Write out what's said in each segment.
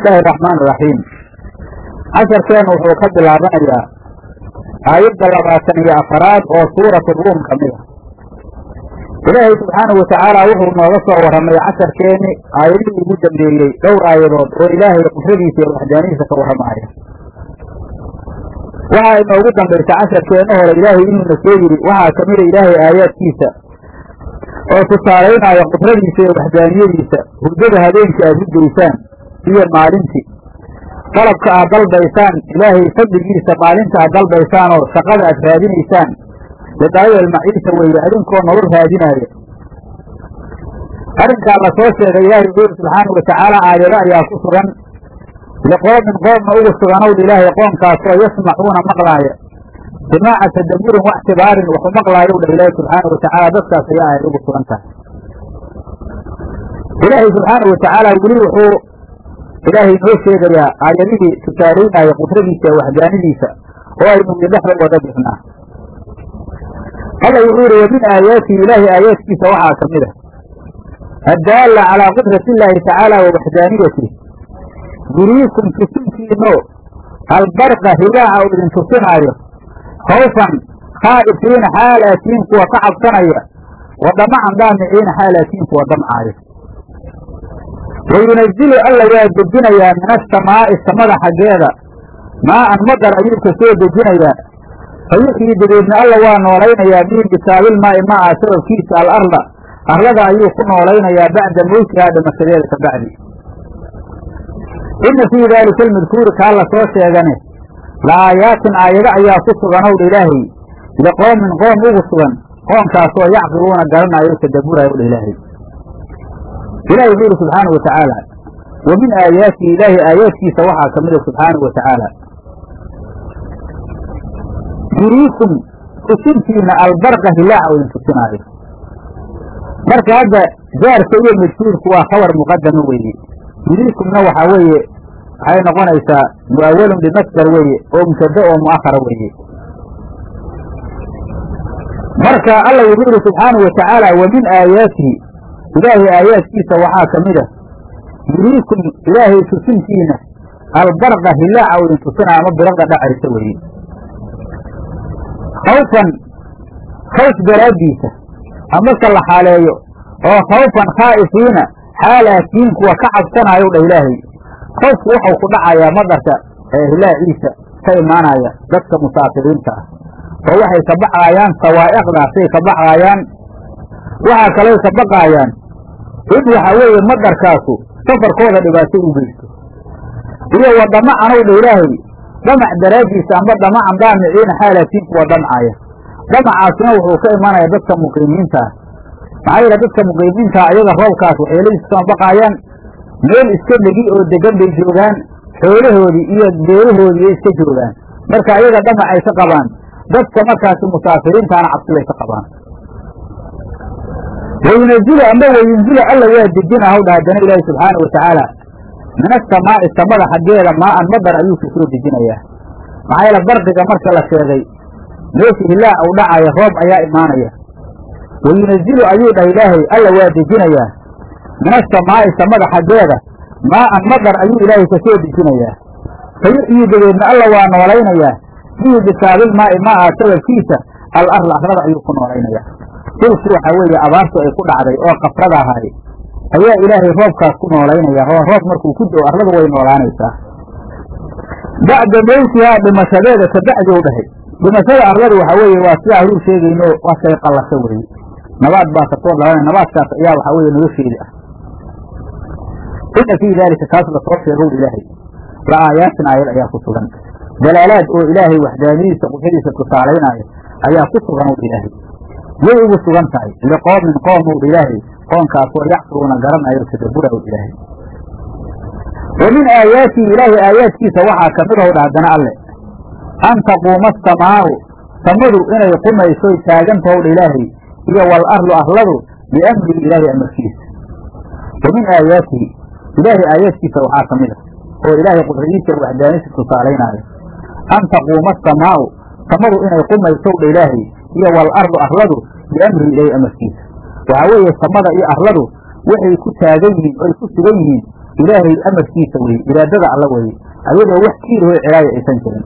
illaahi araxmaan iraxiim casharkeennu wuxuu ka bilaabanayaa aayadda labaatan iyo afaraad oo suuratu ruum ka mid a ilaahay subxaanahu watacaala wuxuu nooga soo warramay casharkeenni aayadihii ugu dambeeyey dhowr aayadood oo ilaahay qudradiisa iyo waxdaanihiisa ka warramaaya waxaa inoogu dambaysa casharkeenna hore ilaahay inuuna soo yidhi waxaa ka mida ilaahay aayaadkiisa oo tusaalaynaya qudradiisa iyo waxdaaniyadiisa hurdada habeenkii aad hurdaysaan iyo maalintii qalabka aad dalbaysaan ilaahay fadligiisa maalinta aad dalbaysaan oo shaqada aad raadinaysaan lidaayo almaciisha weeye adinkoo nolol raadinaaya arrinkaa la soo sheegay ilaahay wuxuu yidhi subxaanau watacaala aayado ayaa ku sugan liqoomin qoomna ugu suganow ilaahay qoomkaasoo yasmacuuna maqlaaya simaaca tadaburin waxtibaarin waxu maqlaayow dha ilaahi subxaanau watacaala dadkaas ayaa aayad ugu sugan tahay ilaahay subxaanau watacaala weli wuxuu ilaahay noo sheegayaa aayadihii tusaalaynaya qudradiisa ee waxdaanidiisa oo aynu idhexda wada bixnaa alla wuxuu yidhi wa min aayaatihi ilaahay aayaadkiisa waxaa ka mid a addaalla calaa qudrati illaahi tacaala wa waxdaaniyatih yuriikum tusintiino albarqa higaaca uu idin tusinaayo khawfan khaa'ifiina xaal aatiin kuwa ka cabsanaya wa damacan daamiciina xaal aatiin kuwa damcaayo wa yunazilu alla waa dejinayaa min asamaa'i samada xaggeeda maa'an madar ayuu ka soo dejinayaa fa yuxyii dabeedna alla waa noolaynayaa bihi bisaabilmaa'i ma'a sababkiisa alarda arlada ayuu ku noolaynayaa bacda mowtihaa dhimashadeeda ka bacdi inna fii daalika almadkuuri kaa la soo sheegane la aayaatin aayado ayaa ku suganowdha ilaahay liqoomin qoom ugu sugan qoomkaasoo yacqiluuna garanaayo tadaburaayo dha ilaahay ilahi wuxuu yidhi subxaanau watacaala wa min aayaatihi ilaahay aayaadkiisa waxaa ka mida subxaanau watacaala yuriikum tusintiina albarqa hilaaca oo idin tusinaayo marka hadda jaarka iyo majhuurku waa khabar muqadama weeye yuriikumna waxaa weeye waxay noqonaysaa mu'awalun bimasdar weeye oo mubtada oo mu'ahara weeye marka alla wuxuu yidhi subxaanau watacaala wa min aayaatihi ilaahay aayaadkiisa waxaa ka mid a yuriikum ilaahay tusintiina albarqa hilaaca oo idin tusinaa ama birada dhacaysa weeye khawfan khawf daraaddiisa amase la xaaleeyo oo khawfan khaa'ifiina xaal aatiin kuwa ka cabsanaayo dha ilaahay khawfku wuxuu ku dhacayaa madarka ee hilaaciisa ka imaanaya dadka musaafiriinta ah oo waxay ka baqaayaan sawaa'iqdaasay ka baqaayaan waxaa kaley ka baqaayaan in waxa weeye madarkaasu safarkooda dhibaato u geysto iyo wa damacanw dha ilaahay dhamac daraaddiisa amba dhamacan daamiciina xaalaatiin kuwa damcaya dhamacaasina wuxuu ka imanaya dadka muqiimiinta ah maxaa yeele dadka muqiimiintaa ayaga roobkaas waxyeeladiisa kama baqaayaan meel iska dhegi oo degan bay joogaan xoolahoodii iyo beerahoodii ay iska joogaan marka ayaga dhamac ay ka qabaan dadka markaasi musaafiriintaana cabsibay ka qabaan wayunazilu amba wayunzilu alla waa dejina hawdha haddana ilaahi subxaanau watacaala min asamaa'i samada xaggeeda maa'an madar ayuu ka soo dejinayaa maxaa yeele bardiga marka la sheegay meesha hilaac uu dhacaya roob ayaa imaanaya wayunazilu ayuu dhah ilaahay alla waa dejinayaa min asamaa'i samada xaggeeda maa'an madar ayuu ilaahay ka soo dejinayaa fa yuxyii dabeedna alla waa noolaynayaa fihi bisaabilmaa'i ma'a sababkiisa al arla arlada ayuu ku noolaynayaa dhulku waxaa weeye abaartu ay ku dhacday oo kafrada ahaay ayaa ilaahay roobkaas ku noolaynaya oo roob markuu ku do arladu way noolaanaysaa bacda mowtihaa dhimashadeeda kabacdi u dhahay dhimashada arladu waxaa weeye waa sidaa horuu sheegayno waa shay qallasho weeye nabaad baa kasoo dhalanay nabaadkaas ayaa waxaa weeye nolosheedii ah inna fii daalika kaas lasoo sheegow ilaahay la aayaatin aayad ayaa ku sugan dalaalaad oo ilaahay waxdaaniyadiisa qudradiisa tusaalaynaayo ayaa ku sugan ow ilaahay yay ugu sugan tahay liqoomin qoomow ilaahay qoonkaasoo yacqiluuna garanayo tadaburaw ilaahay wa min aayaatihi ilaahay aayaadkiisa waxaa ka mid ow dha haddana alle an taquuma asamaa'u samadu inay qumaysoy taagantahow dha ilaahay iyo wal arlu arladu biamrihi ilaahay amarkiisa wa min aayaatihi ilaahay aayaadkiisa waxaa ka mid a oo ilaahay qudradiisa waxdaanisa tusaalaynaayo an taquuma asamaa'u samadu inay qumaysow dha ilaahay iyo wal arlu arladu biamrihi ilaahay amarkiisa waxaa weeye samada iyo arladu waxay ku taagan yihiin oy ku sugan yihiin ilaahay amarkiisa weye iraadada alla weye ayadoo wax kiirahoo cilaaya aysan jirin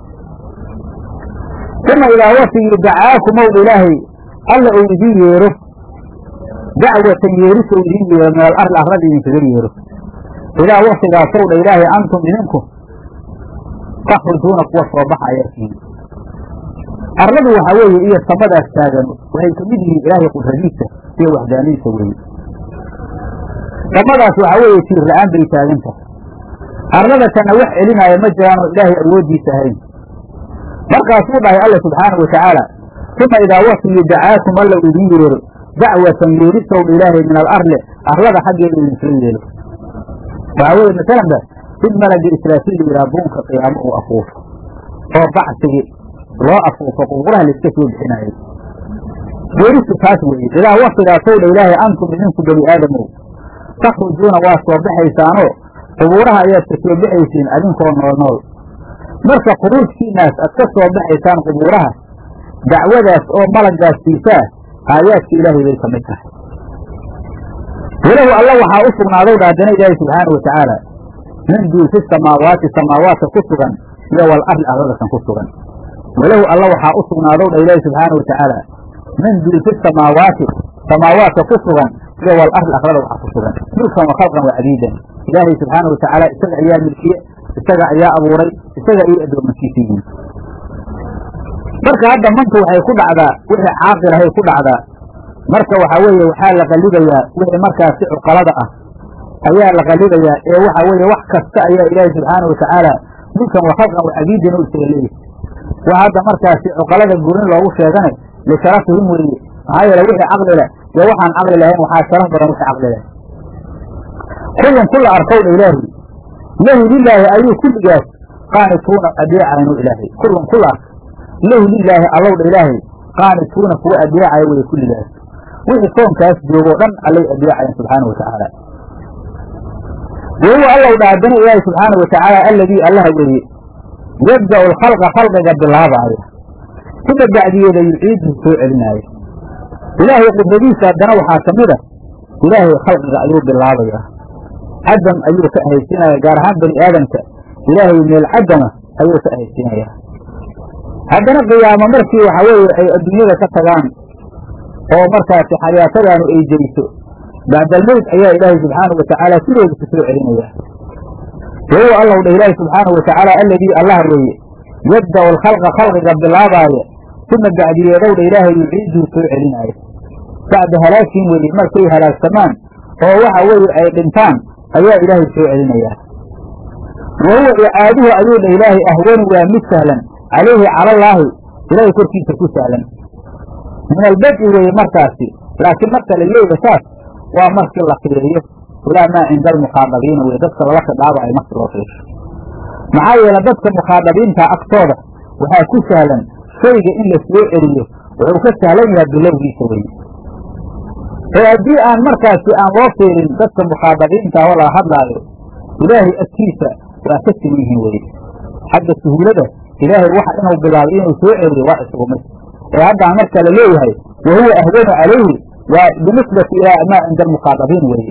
uma idaa wasigii dacaakumow ilaahay alla uu idiin yeero dacwatan yeeris ou idiin yeero min al arli arlada idinkaga yeero idaa waktigaasow dha ilaahay antum idinku takhrujuuna kuwa soo baxa ayaa tihiin arladu waxaa weeye iyo samadaas taagan waxay ka mid yihiin ilaahay qudradiisa iyo waxdaanidiisa weeye samadaas waxaa weeye tiir la-aan bay taagan tahay arlada kana wax celinaayo ma jiraanoo ilaahay awooddiisa ahayn markaasuu dhahay alla subxaanau watacaala uma idaa wasigi dacaakum alla uu idiin yeero dacwatan yeerisow ilaahay min al arli arlada xaggeeda idinsoo yeelo waxaa weeye masalanba sid malagi israafiil yihaa buunka qiyaamo uu afuufo oo bacsigii loo afuufo qubuuraha laiska soo bixinaayay yeeristu taas weeye idaa waktigaasow dha ilaahay antum idinku bani aadamow takhrujuuna waa soo baxaysaanoo qubuuraha ayaad ka soo baxaysiin adinkoo nool nool marka khuruujkiinaas aad ka soo baxaysaan qubuuraha dacwadaas oo malaggaas siisaa aayaadka ilaahay bay ka mid tahay walahu alla waxaa u sugnaadow dha haddana ilaahay subxaana wa tacaala min duu fi samaawaati samaawaadka ku sugan iyo wal arli arladasan ku sugan walahu alla waxaa u sugnaadow dha ilaahay subxaana wa tacaala min duu fi samaawaati samaawaadka ku sugan iyo wal arli arlada waxaa ku sugan mulkan wa khalqan wa cabiidan ilaahay subxaana wa tacaala isaga ayaa milkiye isaga ayaa abuuray isaga ayay addoomankiisa yihiin marka hadda mantu waxay ku dhacdaa wixii caaqilahay ku dhacdaa marka waxaa weeye waxaa la qallibayaa wixii markaasi cuqalada ah ayaa la qallibayaa ee waxa weeye wax kasta ayaa ilaahay subxaana watacaala mulkan wa khalqan wa cabiidan u isaga leeyahy wax hadda markaasi cuqalada goonin loogu sheegane lisharafihim weeye maxaa yeele wixii caqli leh iyo waxaan caqli lahayn waxaa sharaf badan wixii caqli leh kullun kula arkowdha ilaahi lahu lilaahi ayuu kulligaas qaanituuna adeecaynu ilaahay kullun kula ark lahu lilaahi allowdha ilaahay qaanituuna kuwa adeecaya weye kulligaas wixii soonkaas joogoo dhan allay adeecayan subxaana watacaala wahuwa allow dha haddana ilaahi subxaana watacaala alladii allaha weeye yabda'u alkhalqa khalqiga bilaabaaya kuma bacdiyeeda yuciiduhu soo celinaayo ilaahay qudradiisa haddana waxaa ka mid a ilaahay khalqiga ayuu bilaabayaa cadam ayuu ka ahaysiinaya gaar ahaan bani aadamka ilaahay meel cadama ayuu ka ahaysiinayaa haddana qiyaamo markii waxa weeye ay adduunyada ka tagaan oo markaasi xayaatadaanu ay jeyso bacdalmowt ayaa ilaahay subxaanau watacaala sidooda ku soo celinayaa wahuwa allow dha ilaahi subxaanau watacaala alladii allah weeye yabda'u alkhalqa khalqiga bilaabaaya uma bacdiyeedow dha ilaahay yuciiduu soo celinaayo bacda halaakiin weeye markay halaagsamaan oo waxa weeye ay dhintaan ayaa ilaahay soo celinayaa wa huwa icaaduhu ayuu dha ilaahay ahwanu waa mid sahlan calayhi calallaahi ilaahay korkiisa ku sahlan min albad'i weeye markaasi laakiin marka la leeya saas waa markii la fiiriyo ilaa maa cinda almukhaadabiina weye dadka lala khidhaabayo marki loo fiirsho maxaa yeele dadka mukhaadabiinta agtooda waxaa ku sahlan shayga in la soo celiyo wuxuu ka sahlan yahay bilowgiisa weye ee haddii aan markaasi aan loo fiirin dadka mukhaadabiinta oo laga hadlaayo ilaahay agtiisa waa ka siman yihiin weye xagga suhuulada ilaahay waxa inuu bilaabay inuu soo celiyo waa isugu mid ee haddaan marka la leeyahay wa huwa ahwanu calayhi waa binisbati ilaa maa cinda almukhaadabiin weeye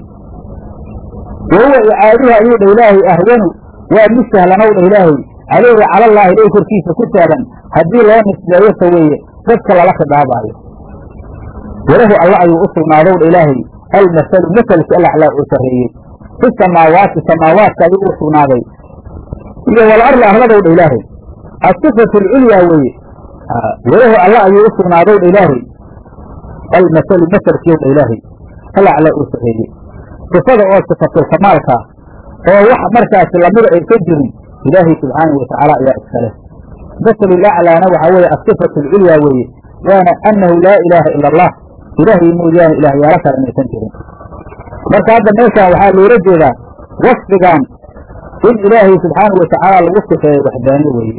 wa huwa icaaduhu ayuu dha ilaahay ahwanu waa mid sahlanow dha ilaahay calayhi calallaahi ilay korkiisa ku sahlan haddii loo nisbeeyo ta weeye dadka lala khidhaabaayo walahu alla ayuu u sugnaadow dha ilaahay almasalu maselki alaxlaa oo sarreeyey fi samaawaati samaawaadka ayuu u sugnaaday iyo wal arli arladow dha ilaahay asifatu alculyaa weeye walahu alla ayuu u sugnaadow dha ilaahay almasalu maselkiiw dha ilaahay alaclaa oo sarreeyey sifada oo sifatul kamaalkaa oo wax markaasi lamida aysan jirin ilaahay subxaanahu watacaala ayaa iskale masalulaclaana waxaa weeye asifatu alculyaa weeye waana annahu laa ilaaha ila allah ilaahay mooyaane ilaahyaalo kale inaysan jirin marka hadda meeshaan waxaa loola jeedaa wasfigan in ilaahay subxaanahu watacaala lagu sifeeyo waxdaaniye weeye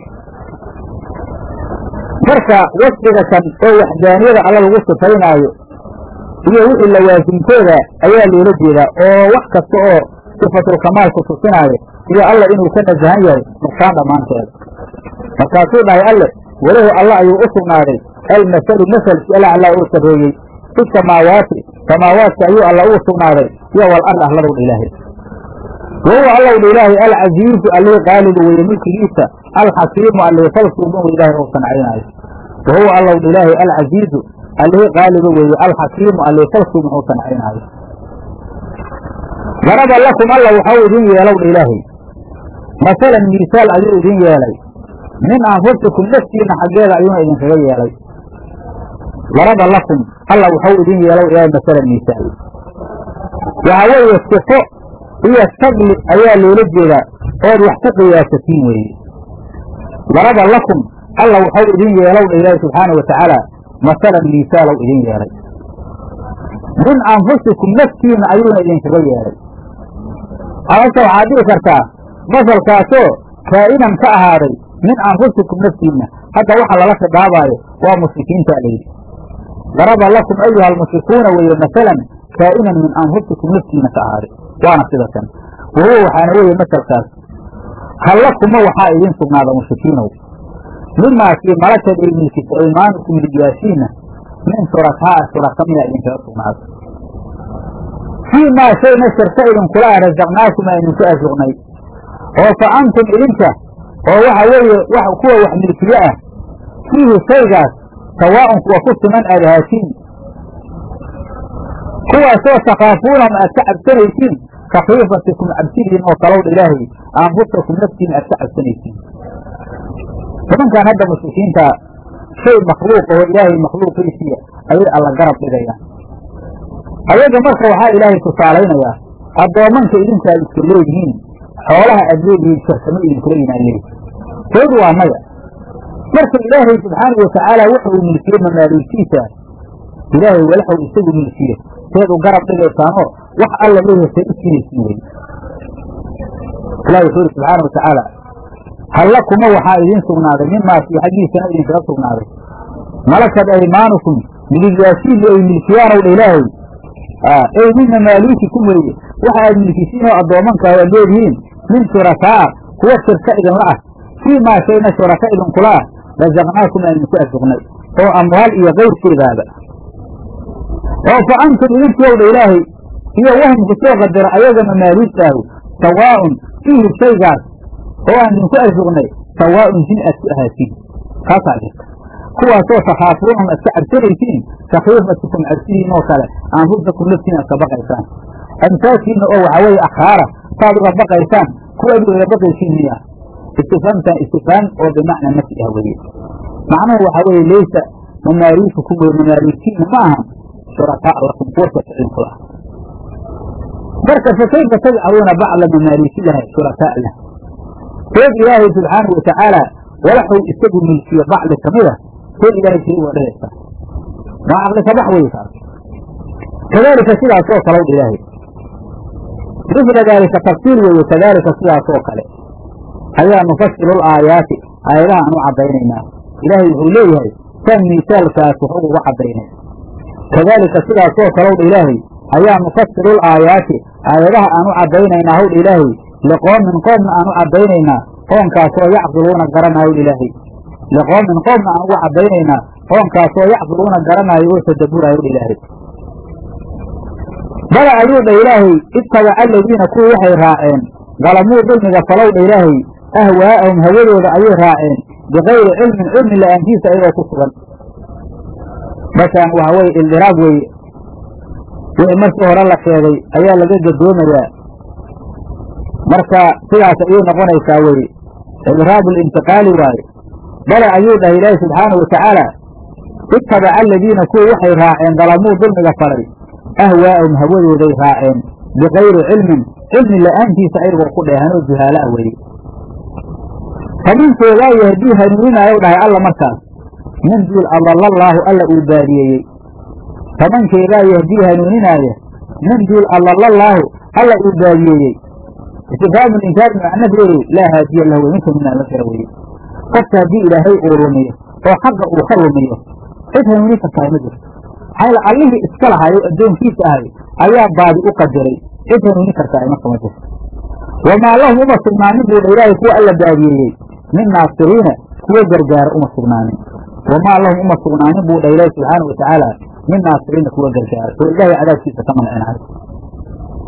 marka wasfiga kan oo waxdaaniyada alla lagu sifaynaayo iyo wixii lawaasimkooda ayaa loola jeedaa oo wax kasta oo sifatulkamaalku tusinaayo iyo alla inuu ka nasahan yahay nuqsaan dhammaanteeda markaasuu dhahay alle walahu alla ayuu u sugnaaday almasalu masalki alaclaa oo sarreeyey fi samaawaati samaawaadka ayuu alla ugu sugnaaday iyo wal arli arladowdha ilaahay wahuwa allowdha ilaahay alcasiizu allii qaalibu weeye mulkigiisa alxakiimu allii falsuuban wey ilahay ou sancaynaayo wahuwa allowdha ilaahay alcasiizu allii qaaliba weeye alxakiimu allii falsuuban ou sancaynaayo daraba lakum alla waxau idin yeelowdha ilaahay masalan miisaal ayuu idin yeelay min anfusikum naftiina xaggeeda ayuuna idinkaga yeelay daraba lakum alla waxau idin yeelow ilaahay masalan miisaal waxaa weeye sifo iyo sabli ayaa loola jeedaa ood wax ku qiyaasatiin weeye daraba lakum alla waxau idin yeelowdha ilaahay subxaanau watacaala masalan miisaalow idin yeelay min anfusikum naftiina ayuuna idinkaga yeelay amase waxaad dhihi kartaa masalkaasoo kaa'inan ka ahaaday min anfusikum naftiinna hadda waxa lala khidaabaayo waa mushrikiintaa layidhi daraba lakum ayuha almushrikuuna weeye masalan kaa'inan min anfusikum naftiina ka ahaaday waana sida tan wahuwa waxaana weeye masalkaas hallakuma waxaa idiin sugnaada mushrikiinow mimaakii malakad ay milkisa aymaanukum midigyaashiina min shurakaa shuraka miyaa idinkaga sugnaada fii maa shayna shirka idinkula ah rasaqnaakum aa idinku arsuqnay oo fa antum idinka oo waxa weeye kuwa wax milkiye ah fiihi shaygaas sawaa'un kuwa ku siman aad ahaatiin kuwaasoo takhaafuunahum aad ka cabsanaysiin ka khiifatikum cabsidiin oo kalowdha ilaahay anfusakum naftiina aad ka cabsanaysiin nimankan hadda mushrikiinta shay makhluuq oo ilaahay makhluuqiisiya ayay alla garab dhigayaan ayaga marka waxaa ilaahay tusaalaynayaa addoommanka idinku aad iska leedihiin xoolaha aad leedihiin shirkamo idinkula yimaan leedi saydu waa maya marka ilaahay subxaanau watacaala wuxuu milkiye mamaaluugtiisa ilaahay walaxuu isagu milkiye seed u garab dhigaysaanoo wax alla leeyahay say u sinaysiin wey ilahi wuxuu yidhi subxaana watacaala halla kuma waxaa idiin sugnaaday mimaakii xaggiisana idinkaga sugnaaday malakad aymaanukum midigyaashiinna ay milkiyaanow dha ilaahay ey min mamaaluukikum weeye waxa aad milkisiin oo addoomanka aad leedihiin min shurakaa kuwa shirka idinla ah fii maa shayna shuraka idinkula ah rasaqnaakum aan idinku arsuqnay oo amwaal iyo kayrkeedaaba oo fa antum idinkowdha ilaahay iyo wahum ku soo qadara ayaga mamaaluugtaahu sawaa'un fiihi shaygaas oo aan idinku arsuqnay sawaa'un jin aad ku ahaatiin kaasaa jirta kuwaasoo takhaafuunahum aad ka cabsanaysiin ka khiifatikum cabsidiin oo kale anfusakum naftiin aad ka baqaysaan amsaasiinna oo waxaa weeye akhraara saad uga baqaysaan kuwa ad ugaga baqaysiin miya istifaamtan istifhaam oo bimacna nafsi ah weye macnuhu waxaa weeye laysa mamaaluukukum wey mamaaluukiinna ma ahan shurakaa lakum kuwa shirkidinku ah marka fa kayfa tajcaluuna bacda mamaaluukilaha shurakaa lah seed ilaahay subxaanahu watacaala walaxuu isagu milkiye bacdi kamida seed ilaahay shay uga dhigaysaa waa caqli kabax wey kaas kadaalika sidaas oo kale ilaahay misla daalika tafsiir weeye kadaalika sidaas oo kale ayaa nufasilu laayaati aayadaha aan u caddaynaynaa ilaahay wuxuu leeyahay tan miisaalkaas wax uga caddaynay kadaalika sidaas oo kalowdha ilaahay ayaa nufasilu laayaati aayadaha aan u caddaynaynaa howdha ilaahay liqoomin qoomna aan u caddaynaynaa qoonkaasoo yacqiluuna garanaayo ilaahay liqoomin qoomna aan uga caddaynaynaa qoonkaasoo yacqiluuna garanaayo oo tadaburaayo ilaahay bala ayuu dha ilaahay ittabaca aladiina kuwii waxay raaceen dalamuu dulmiga falowdha ilaahay ahwaa'ahum hawadooda ayay raaceen bikayri cilmin cilmi la'aantiisa ayagoo ku sugan markaan waxa weye ildiraab weeye wixii markii hore la sheegay ayaa laga gadoomayaa marka sidaas ayay noqonaysaa weye idraabu lintiqaali waaye bale ayuu dhahay ilaahi subxaanau watacaala ittabaca aladiina kuwii waxay raaceen dalamuu dulmiga falay ahwaa'ahum hawadooday raaceen bikayri cilmin cilmi la'aantiisa ayagoo ku dheehanoo juhaala ah weye faminkeedaa yahdii hanuuninaayow dhahay alla markaas min duul adallallaahu alla uu baadiyeeyey famankeedaa yahdii hanuuninaaya min duul adallallaahu alla uu baadiyeeyey istifhaamu linkaari macnaheedu laa haadiya lahu wey minka minaa la jira weye qofka haddii ilaahay uu lumiyo oo xaqa uu ka lumiyo cid hanuunin kartaa ma jirto maxaa allihii iska lahayo addoonkiisa ahay ayaa baadi u qadiray cid hanuunin kartaa marka ma jirto wamaa lahum uma sugnaanin buudha ilaahay kuwa alla baadiyeeyey min naasiriina kuwa gargaara uma sugnaanin wamaa lahum uma sugnaanin buu dha ilaahi subxaanau watacaala min naasiriina kuwa gargaara oo ilaahay cadaabkiisa ka mancinaayo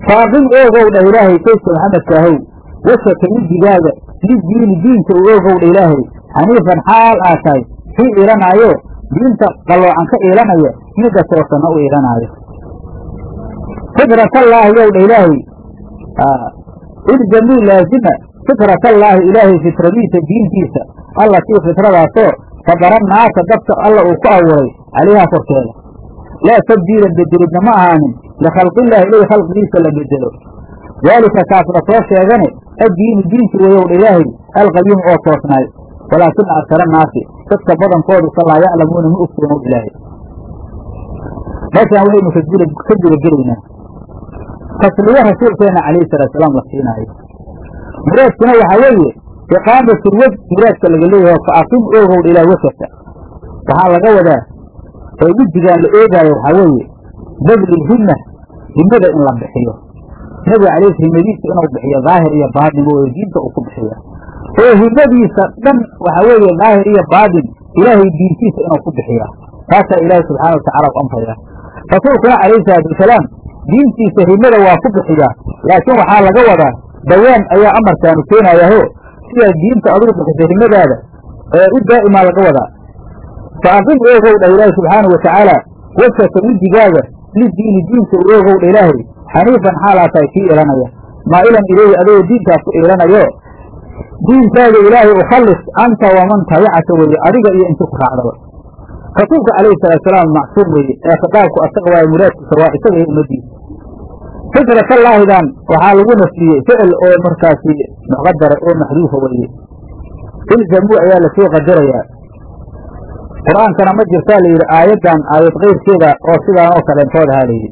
faaqim oogow dhah ilaahay sayidka maxamedkaahow washaka wejigaaga lidiini diinka u oogow dha ilaahay xaniifan xaal aa tahay kii iilanaayo diinta qalloocan ka iilanaya midda toosanna u iilanaayo fitratallaahi yow dha ilaahay ilzamuu laazima fitratallaahi ilaahay fitradiisa diintiisa allatii fitradaasoo fadara naasa dadka alla uu ku abuuray calayhaa korkeeda laa tabdiila bedelidna ma ahaanin likhalqillahi ilay khalqigiisa la bedelo daalika kaas la soo sheegane addiinu diinki wayow dha ilaahay alqayiimu oo toosnaay walaakina aksara naasi dadka badankoodu sa laa yaclamuuna ma ogtoonow ilaahay meeshaan waxaynu ka gudagelaynaa tasliyo rasuulkeena calayhi salaatusalaam la siinaayo muraadkuna waxaa weeye iqaamatul wej muraadka laga leeyahay fa aqim oogowdha ilaa wejaka waxaa laga wadaa oo wejigaan la eegaayo waxaa weeye badlilhimma himmada in la bixiyo nabiga calayhi himadiisa inuu bixiyo daahir iyo baadin oo diinta uu ku bixiya oo himmadiisa dhan waxaa weeye daahir iyo baadin ilaahay diintiisa inuu ku bixiya taasaa ilaahay subxaana watacala u amraya rasuulkuna calayhi salaatu wasalaam diintiisa himmada waa ku bixiyaa laakiin waxaa laga wadaa dawaan ayaa amarkaanu keenayaho sidaa diinta adigu bixisa himmadaada ee u daa'imaa laga wadaa fa aqim oogow dhah ilaahi subxaana wa tacaala wejhaka wejigaaga lidiini diinka u oogow dha ilaahay xaniifan xaalaa tahay kii ilanaya maa'ilan ilayhi adagoo diinkaas ku iilanayo diinkaaga ilaahay ukhallis anta waman tabicaka weye adiga iyo inti ku raacdaba rasuulka calayhi salaatusalaam macsuum weeye ee khitaabku asaga waayo muraadkiisa waa isaga iyo ummadiisa fitratallaahidan waxaa lagu nasbiyey ficil oo markaasi muqadara oo maxduufa weeye ilzamuu ayaa lasoo qadarayaa qur-aankana ma jirtaa la yidhi aayaddan aayad keyrkeeda oo sidaan oo kaleentood ahaa la yidhi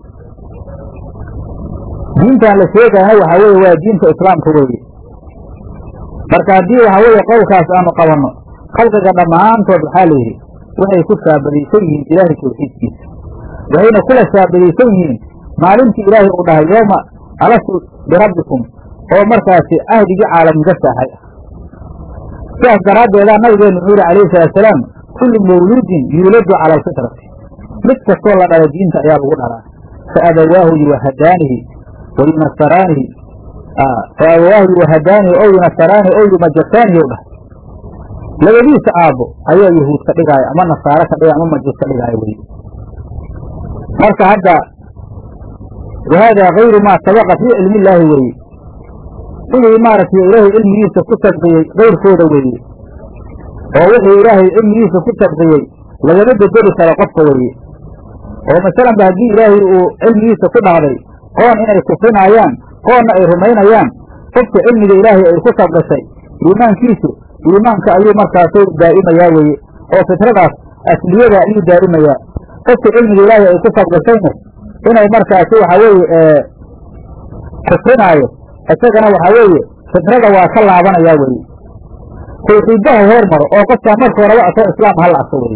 diintan la sheegaana waxaa weeye waa diinta islaamka weeye marka haddii waxaa weeye qowlkaas aanu qabanno khalqiga dhammaantood waxaa la yidhi waxay ku shaabadaysan yihiin ilaahay tawxiidkiisa waxayna kula shaabadaysan yihiin maalintii ilaahay uu dhahay yooma alastu birabbikum oo markaasi ahdigii caalamniga saaxay ah sidaas daraaddeedaa nabigeenu wuxuu yihi calayhi salaatusalaam kullu mawluudin yuuladu cala alfitrati mid kastoo la dhala diinta ayaa lagu dhalaa fa abawaahu yuwahadaanihi wa yunasaraanihi fa abawaahu yuwahadaanihi ow yunasaraanihi ow yumajasaanihi ou dhahay labadiisa aabbo ayaa yahuud ka dhigaaya ama nasaaro ka dhigaya ama majuus ka dhigaaya weye marka hadda wahada kayru maa sabaqa fii cilmi illaahi weeye wixii maaragtay ilaahay cilmigiisa ku sabqiyey kayrkooda weeye oo wixii ilaahay cilmigiisa ku sabqiyey lagama bedeli karo qofka weeye oo masalanba haddii ilaahay uu cilmigiisa ku dhacday qoon inay kufrinaayaan qoonna ay rumaynayaan qofka cilmiga ilaahay ay ku sabqisay iimaankiisu iimaanka ayuu markaasu daa'imayaa weeye oo fitradaas asliyada ayuu daa'imayaa qofka cilmiga ilaahay ay ku sabqisayna inay markaasi waxa weeye kufrinaayo isagana waxaa weeye fitrada waa ka laabanayaa weeye tawxiiddaha hoor maro oo qofkaa marka horeba asoo islaam hala arko weye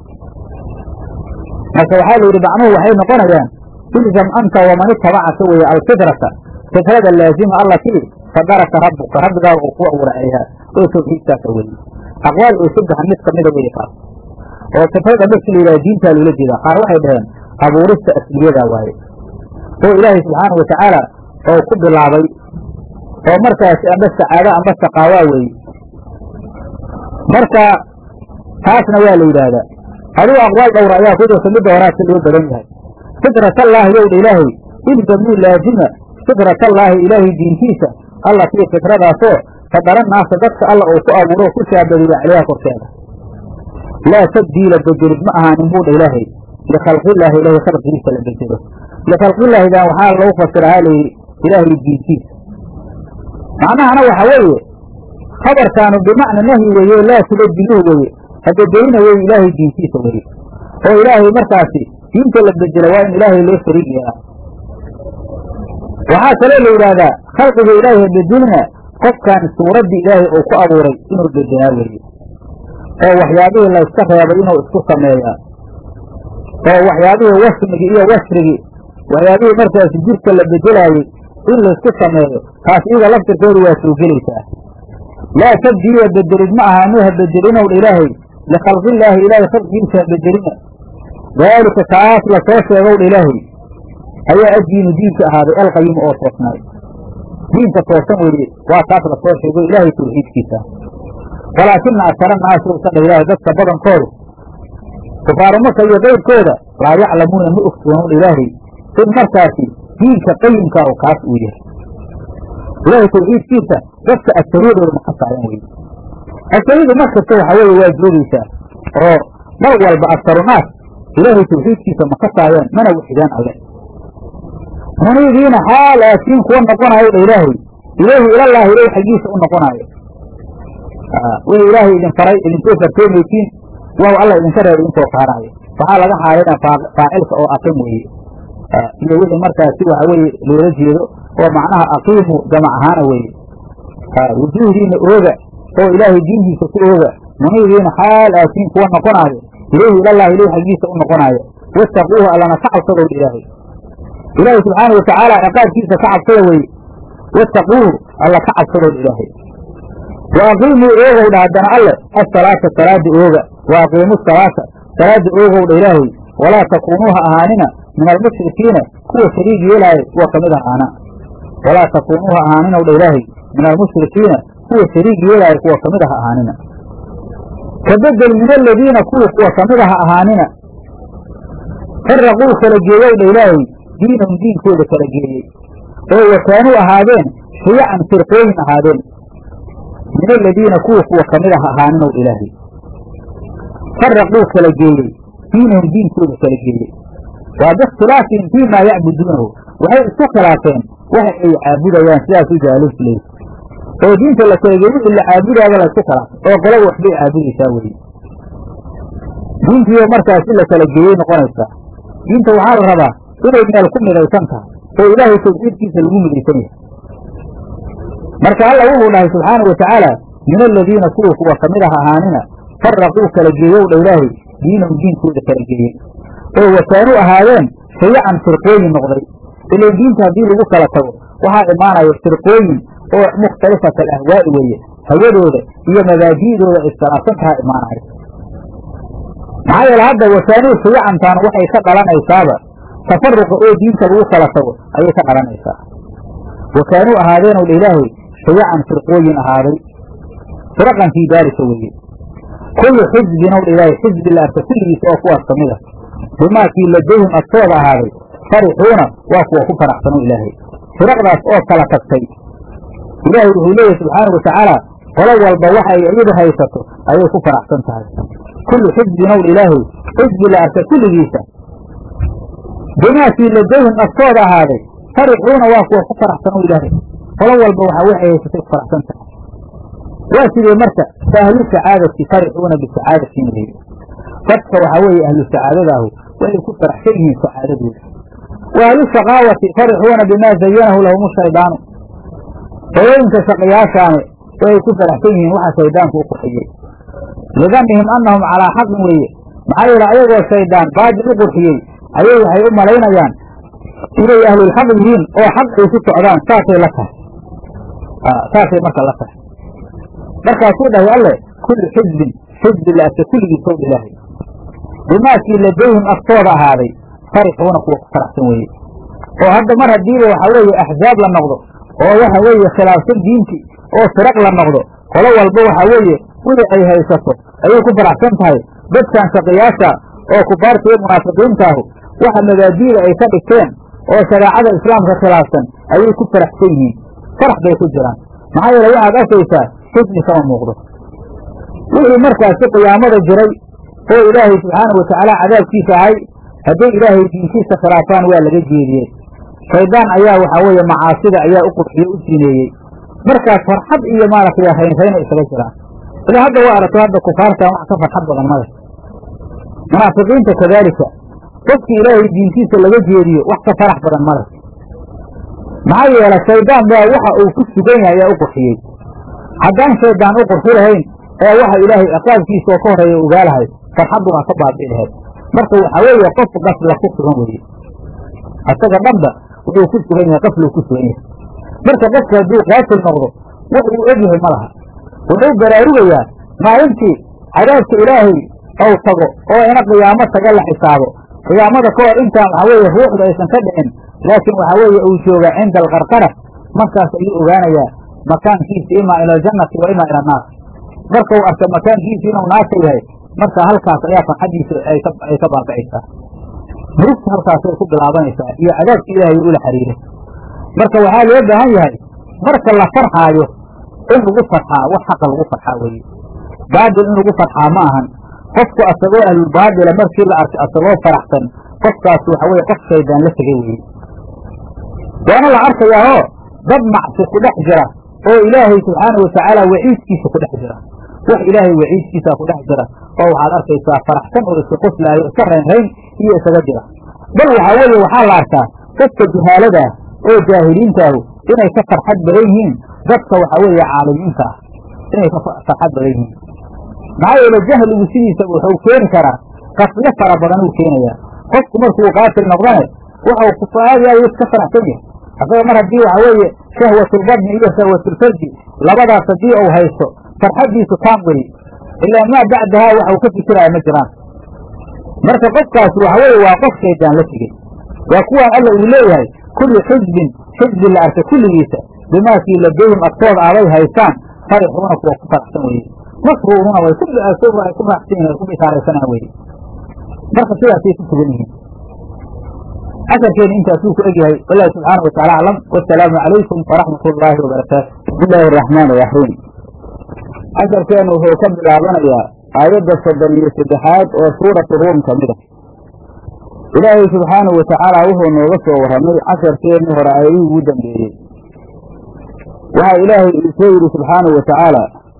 marka waxaa la yidhi macnuhu waxay noqonayaan ilzam anta waman itabacaka weeye alfitrata fitrada laazima allatii fadaraka rabbuka rabbigaaga uu ku abuuray ayhaa oo tawxiidkaasa weye aqwaal oo saddexa mid kamida weye kaas oo fitrada marki la yidhaha diintaa loola jeedaa qaar waxay dhaheen abuurista asliyadaa waaye oo ilaahay subxaana watacaala oo ku bilaabay oo markaasi amba sacaado amba saqaawaa weeye marka taasna waa la yidhaahdaa adigu aqwaal dhowra ayaa ku jirta midda horaadka loo badan yahay fitratallaahi yowdha ilaahay ilzamuu laazima fitratallaahi ilaahay diintiisa allatii fitradaasoo fadara naasa dadka alla uu ku abuuro ku shaabadiya caleyha korkeeda laa tabdiila bedelid ma ahaanin buudha ilaahay likhalqillaahi ilaahay khalqigiisa la bedelo likhalqillaahidan waxaa lagu fasirahaa layidhi ilaahay diintiisa macnahana waxa weeye khabarkaanu bimacna nahyi weeye laa tubadiluhu weeye habedelina weye ilaahay diintiisa weye oo ilaahay markaasi diinta la bedelo waa in ilaahay loo shariig yeelaa waxaa kaloo la yidhaahdaa khalqiga ilaahay habedelina qofkan suuraddii ilaahay uu ku abuuray inuu bedelaa weeye oo waxyaabihii layska reebay inuu isku sameeyaa oo waxyaabihii wasmigii iyo wasrigii waxyaabihii markaasi jirka la bedelaayey in laysku sameeyo taas iyada laftirkeedu waa soo gelaysaa laa tabdiila bedelid ma ahaanu ha bedelinow ilaahay likhalqillaahi ilaahay khalqigiisa ha bedelina daalika kaas la soo sheegow dha ilaahay ayaa addiinu diinka ahaaday alqayimu oo toosnaay diinka toosan weeye waa taas la soo sheego ilaahay tawxiidkiisa walaakina akara naasi usan dha ilaahay dadka badankoodu kufaaru maka iyo qayrkooda laa yaclamuuna ma ogsoonun ilaahay in markaasi diinka qayimka oo kaas uu yahay ilaahay tawxiidkiisa dadka asariyadooda ma ka saaran weye asariyadu markasta waxaa weeye waa joogaysaa oo mar walba asarunaas ilaahay tawxiidkiisa ma ka saayeen mana waxidaan alle muniibiina xaal aatiin kuwa noqonayo dha ilaahay ilayhi ilallaahi ilah xaggiisa u noqonaayo wixii ilaahay idin faray idinkoo fartoomaysiin waaw alla idinka reer idinkoo faaraayo waxaa laga xaalina faacilka oo aqim weeye iyo wixii markaasi waxa weeye loola jeedo oo macnaha aqiimu jamac ahaana weeye wujuuhdiina ooga oo ilaahay diintiisa ku ooga muniibiina xaal aatiin kuwa noqonaayo ilayhi ilallaahi ilah xaggiisa u noqonaayo wattaquuhu allana ka cabsadow ilaahay ilaahay subxaanau watacaala ciqaabkiisa ka cabsada weye wattaquuhu alla ka cabsadow ilaahay wa aqiimuu oogow dha haddana alle asalaata salaada ooga wa aqiimu salaata salaada oogow dha ilaahay walaa takuunuuha ahaanina min almushrikiina kuwa shariig yeelaayo kuwa kamid ahaana walaa takuunuuha ahaaninaw dha ilaahay min almushrikiina kuwa shariig yeelaayo kuwa kamid aha ahaanina kabedel min aladiina kuwa kuwa kamid aha ahaanina faraquu kala geeyow dha ilaahay diinahum diinkooda kala geeyey oo wakaanuu ahaadeen shiyacan firqooyin ahaadeen min aladiina kuwa kuwa kamid ah ahaaninow ilaahay faraquu kala geeyey diinahum diinkooda kala geeyey waa biikhtilaafihim fii maa yacbuduunahu waxay isku khilaafeen waxa ay caabudayaan sidaas u jaalufley oo diinta la kala geey wixii la caabudaaba la isku khilaafay oo qolaba waxbay caabudaysaa weye diintiiyo markaasi la kala geeyey noqonaysaa diinta waxaa la rabaa inay meel ku midaysan tahay oo ilaahay tawxiidkiisa lagu midaysan yahay marka alla wuxuu dhahay subxaanau watacaala min aladiina kuwa kuwa kamid ah ahaanina faraquu kala geeyow dha ilaahay diinahum diinkooda kala geeyey oo wakaanuu ahaadeen shayacan firqooyin noqday ilan diinta haddii lagu kala tago waxaa imaanaya firqooyin oo mukhtalifat alahwaa'i weeye hawadooda iyo mabaaji'dooda iskhilaafsan taha imaanaya maxaa yeele hadda wakaanuu shayacantaan waxay ka dhalanaysaaba tafaruqa oo diinta lagu kala tago ayay ka dhalanaysaa wa kaanuu ahaadeenow dha ilaahay shayacan firqooyin ahaaday firaqan fii daalika weeye kullu xisbin ow dha ilaahay xisbi la arka kulligiisa oo kuwaas kamid a bimaakii ladayhim agtooda ahaaday farixuuna waa kuwa ku faraxsano ilaahay firaqdaas oo kala tagtay ilaahay wuxuu leeyahay subxaanau watacaala qolo walba waxa ay iyadu haysato ayay ku faraxsan tahay kullu xisbin ow dha ilaahay xisbi la arka kulligiisa bimaakii ladayhim agtooda ahaaday farixuuna waa kuwa ku faraxsano ilaahay qolo walba waxaa waxay haysatay ku faraxsan tahay waa sidee marka fa ahlu sacaadati farixuuna bisacaadatin weye dadka waxaa weeye ahlu sacaadadaahu waxay ku faraxsan yihiin sacaadadooda wa ahlu shaqaawati farixuuna bimaa zayanahu lahum shaydaanu hooyooyinka shaqayaashaane waxay ku faraxsan yihiin waxa shaydaanku u qurxiyey lidanihim annahum calaa xaqin weeye maxaa yeele ayagoo shaydaan baadil u qurxiyey ayay waxay u malaynayaan inay ahlulxaq yihiin oo xaq ay ku socdaan saasay la tahay saasay marka la tahay markaasuu dhahay alle kullu xisbin xisbi la arka kulligiisow ilaahay bimaakii ladayhim agtooda ahaaday farixuuna kuwa ku faraxsan weeye oo hadda mar haddiiba waxa weeye axzaab la noqdo oo waxa weeye khilaafsan diinti oo firaq la noqdo qolo walba waxa weeye wixii ay haysato ayay ku faraxsan tahay dadkan shaqiyaasha oo kufaarta iyo munaafiqiintaahu waxa mabaadiida ay ka dhigteen oo shareecada islaamka khilaafsan ayay ku faraxsan yihiin farax bay ku jiraan maxaa yeele waxaad arkaysaa xusni kama muuqdo wixii markaasi qiyaamada jiray oo ilaahay subxaanau watacaala cadaabkiisa ahay hadday ilaahay diinkiisa khilaafaan waa laga jeediyey shaydaan ayaa waxaa weeye macaasida ayaa u qurxiye u sineeyey markaas farxad iyo maaragtay raynrayna isaga jiraan ilaa hadda waa aragto hadda kufaartan wax ka farxad badan male munaafiqiinta kadaalika qofkii ilaahay diintiisa laga jeediyo wax ka farax badan male maxaa yeele shaydaan baa waxa uu ku sugan yahay ayaa u qurxiyey haddaan shaydaan u qurxi lahayn ee waxa ilaahay ciqaabkiisa oo ka horreeya ogaalahay farxaddu waa ka baabi'i lahayd marka waxaa weeye qof qafla ku sugan weeye asaga dhanba wuxuu ku sugan yahay qafluu ku sugan yahay marka qofka hadduu qaatil noqdo wax uu egyahay ma laha wuxuu baraarugayaa maalintii cadaabka ilaahay ou tago oo ina qiyaamo taga la xisaabo qiyaamada ka hor intaan waxaa weeye ruuxda aysan ka dhicin laakiin waxaa weeye uu joogaa cinda alqarqara markaas ayuu ogaanayaa makaankiisa imaa ila aljannati wa imaa ila annaar marka uu arka makaankiisa inuu naarta yahay marka halkaas ayaa farxaddiisa ay ka baaba'aysaa murugta halkaasay ku bilaabanaysaa iyo cadaabka ilaahay ula xiriiray marka waxaa loo baahan yahay marka la farxaayo in lagu farxaa wax xaqa lagu farxaa weeye baadil in lagu farxaa ma ahan qofku asagoo ahlulbaadila markii la arkay asagoo faraxsan qofkaas waxa weye qof shaydaan la tegay weeye waana la arkayaao dad macsi ku dhex jira oo ilaahay subxaana watacaala waciidkiisa ku dhex jira wax ilaahay waciidkiisa ku dhex jira oo waxaad arkaysaa faraxsan oo iska qoslaayo iska raynrayn iyo isaga jira bal waxaa weeye waxaa la arkaa dadka juhaaladaa oo jaahiliintaahu inay ka farxad badan yihiin dadka waxaa weeye caalimiinta ah inay ka farxad badan yihiin maxaa yeele jahligu sidiisaba wuxuu keeni karaa qasyo fara badan uu keenayaa qofku markuu qaatil noqdane waxau kufaadyayo iska faraxsan yahay asaga mar haddii waxa weeye shahwatulbadni iyo shahwatulfarji labadaas haddii uu haysto farxaddiisu taam weye ilaa maa bacdahaa waxau ka fikiraya ma jiraan marka qofkaasi waxa weeye waa qof shaydaan la tegey waa kuwaan alla uu leeyahay kulli xisbin xisbi la arka kulligiisa bimaakii ladayhim agtooda aday haystaan farixuuna kuwa ku faraxsan weye masruuruna way ku faraxsan yihin way ku bishaaraysanaan weye marka sidaasay ku sugan yihiin casharkeena intaasuu ku egyahay wallahi subxaana wa tacala aclam wasalaamu calaykum waraxmat ullaahi wabarakaatu bismi illaahi araxmaan iraxiim casharkeenu wuxuu ka bilaabanayaa aayadda soddon iyo saddexaad oo suuratu ruum ka mid a ilaahay subxaanahu watacaala wuxuu nooga soo warramay casharkeennii hore aayadihii ugu dambeeyey waxaa ilaahay uu soo yidhi subxaanahu watacaala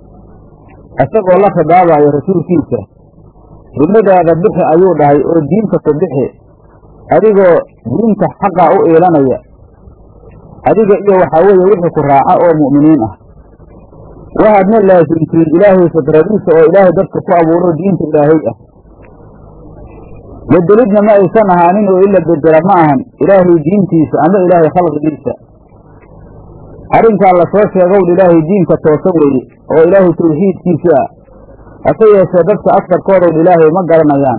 isagoo la khidaabayo rasuulkiisa rimadaada bixi ayuu dhahay oo diinta ku bixi adigoo diinta xaqa u iilanaya adiga iyo waxaa weeye wixii ku raaca oo mu'miniin ah waxaadna laasimtiin ilaahay fidradiisa oo ilaahay dadka ku abuuro diinta ilaahay ah bedelidna ma aysan ahaanin oo ila bedela ma ahan ilaahay diintiisa ama ilaahay khalqigiisa arrinkaa la soo sheegowdha ilaahay diinka toosan weeye oo ilaahay tawxiidkiisa ah hase yeeshee dadka askarkoodowdha ilaahay ma garanayaan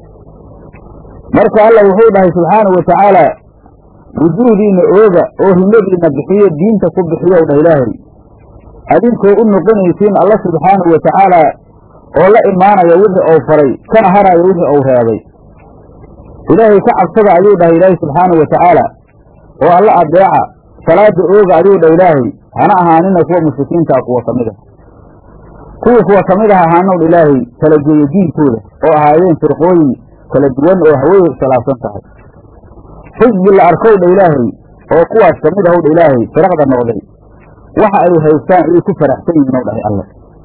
marka alla wuxuu dhahay subxaanahu watacaala wujuuhdiinna ooga oo himadiinna bixiyo diinta ku bixiyow dhah ilaahay adinkoo u noqonaysiin alla subxaanahu watacaala oo la imaanaya wixii ou faray kana haraya wixii ou reebay ilaahay ka cabsada ayuu dhahay ilaahay subxaanahu watacaala oo alla adeeca salaada ooga ayuu dhah ilaahay hana ahaanina kuwa mushrikiintaa kuwa ka mid a kuwii kuwa ka mid ah ahaanow dha ilaahay kala geeyo diinkooda oo ahaayeen firqooyin kala duwan oo hawey khilaafsan tahay xisbi la arkow dha ilaahay oo kuwaas ka mid ahow dha ilaahay firaqda noqday waxa ay haystaan ayay ku faraxsan yihiin ow dhahay alle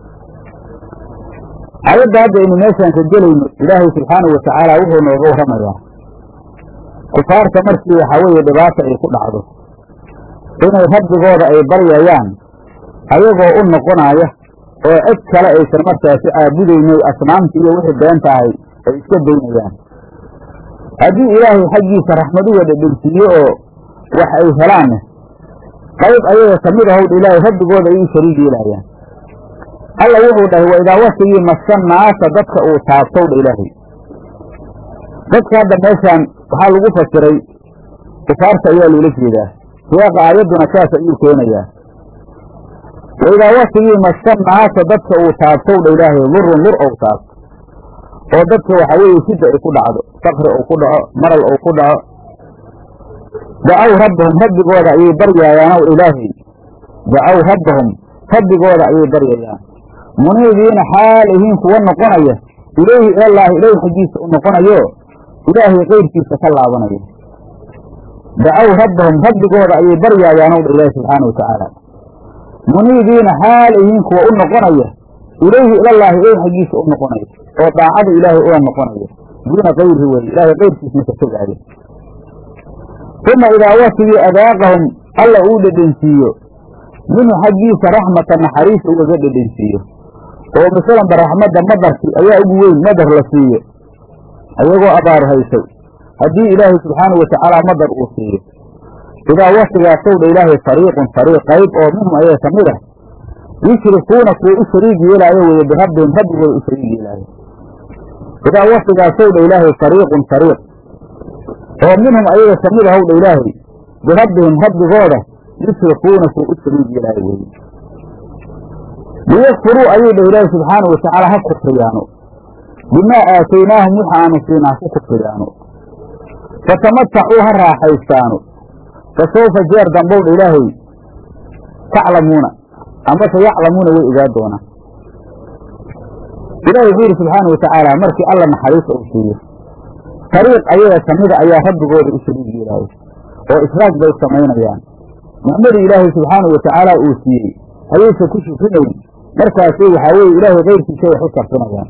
ayadda hadda aynu meeshaan ka gelayno ilaahay subxaanahu watacaala wuxuu nooga warramayaa kufaarta markii waxaa weeye dhibaata ay ku dhacdo inay rabbigooda ay baryayaan ayagoo u noqonaya oo cid kale aysan markaasi caabudaynay asnaamta iyo wixii beenta ahay ay iska daynayaan haddii ilaahay xaggiisa raxmad uga dhedhensiiye oo wax ay helaanne qayb ayaga ka mid ahowdha ilaahay rabbigooda ay u shariig yeelaayaan alla wuxuu dhahay wa idaa wasigii masa naasa dadka uu taabtowdha ilaahay dadka hadda meeshaan waxaa lagu fasiray kufaarta ayaa loola jeedaa siyaaqa aayadduna saas ayuu keenayaa wa idaa wasigii masa naasa dadka uu taabtowdha ilaahay lurun lur ou taabto oo dadka waxaa weeye shidda ay ku dhacdo sakri ou ku dhaco maral ou ku dhaco dacow rabbahum rabbigooda ayay baryaayaan ow ilaahay dacow rabbahum rabbigooda ayay baryayaan muniibiina xaal ihiin kuwa noqonaya ilayhi ilallaahi ilaahi xaggiisa u noqonayo ilaahay keyrkiisa ka laabanaya dacow rabbahum rabbigooda ayay baryaayaan ow dha ilaahi subxaana wa tacaala muniibiina xaal ihiin kuwa u noqonaya ilayhi ilallaahi ilaahi xaggiisa u noqonaya oo daacada ilaahay ula noqonaya duuna kayrihi weye ilaahay keyrkiisna ka fogaaya uma idaa wasigii adaaqahum alla uu dhedhensiiyo minhu xaggiisa raxmata naxariis ugaga dhedhensiiyo oo masalanba raxmadda madarkii ayaa ugu weyn madar la siiyo ayagoo abaar haysay haddii ilaahay subxaanahu watacaala madar uu siiyo idaa wasigaasowdha ilaahay fariiqun fariiq qayb oo minhum ayaga ka mid ah yushrikuuna kuwa u shariig yeelaayo weeye birabbihim rabbigooda u shariig yeelaayo idaa wasigaasowdha ilaahay fariiqun fariiq oo minhum ayaga ka mid ahowdha ilaahay birabbihim rabbigooda yushrikuuna kuwa u shariig yeelaayo weeye liyakfuruu ayuu dhah ilaahi subxaana watacaala ha kufriyaano bimaa aataynaahum waxa aanu siinaa ku kufriyaano fatamatacuu ha raaxaystaano fa sawfa jeer dambowdha ilaahay taclamuuna amase yaclamuuna way ogaa doonaan ilahi wuxuu yidhi subxaana watacaala markii alla naxariista uu siiyo tariiq ayaga kamida ayaa rabbigooda u shariig yeelaayo oo israag bay samaynayaan nicmadii ilaahay subxaanau watacaala uu siiyey ayaysan ku shukrinayn markaasi waxaa weeye ilaahay kayrkiisa wax u sarfinayaan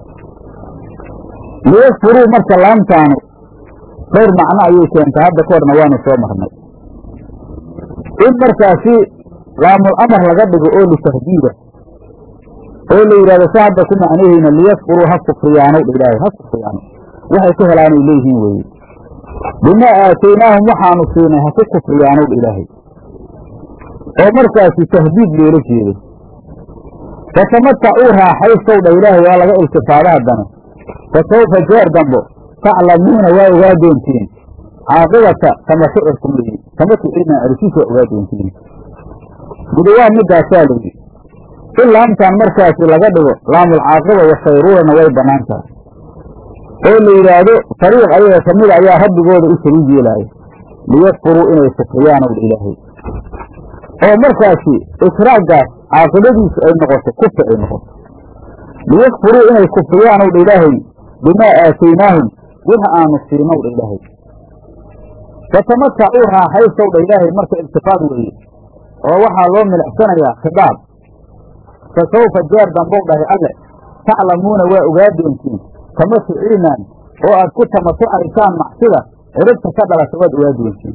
liyakfuruu marka laamtaanu dhowr macno ayay keentay hadda ka horna waanu soo marnay in markaasi laamul amar laga dhigo oo litahdiida oo la yidhahdo sa hadda ku macnaheyna liyakfuruu ha kufriyaanow dha ilaahay ha kufriyaano waxay ku helaanay leeyihiin weeye bimaa aataynaahum waxaanu siinay ha ku kufriyaanow dha ilaahay oo markaasi tahdiid loola jeedo fatamatacuu raaxaystow dha ilaahay waa laga iltifaada haddana fa sawfa jeer dambo taclamuuna waa ogaa doontiin caaqibata tamatucikum leyi tamatuciina arisiis waa ogaa doontiin guda waa midaasaa layidhi in laamtaan markaasi laga dhigo laamulcaaqiba wasayruurana way bannaan tahay oo la yidhaahdo fariiq ayaga ka mida ayaa rabbigooda u shariig yeelaayo liyakfuruu inay kufriyaanow dha ilaahay oo markaasi israaggaas caaqibadiisu ay noqoto kufri ay noqoto liyakfuruu inay kufriyaanow dha ilaahay bimaa aataynaahum waxa aanu siinow dha ilaahay fatamatacuu raaxaystow dha ilaahay marka iltifaad weeye oo waxaa loo milicsanayaa khidaab fa sawfa jeer dambow dhahay alle taclamuuna waa ogaa doontiin tamatuciinaan oo aad ku tamatucaysaan macsida ciribta ka dhalata waad ogaa doontiin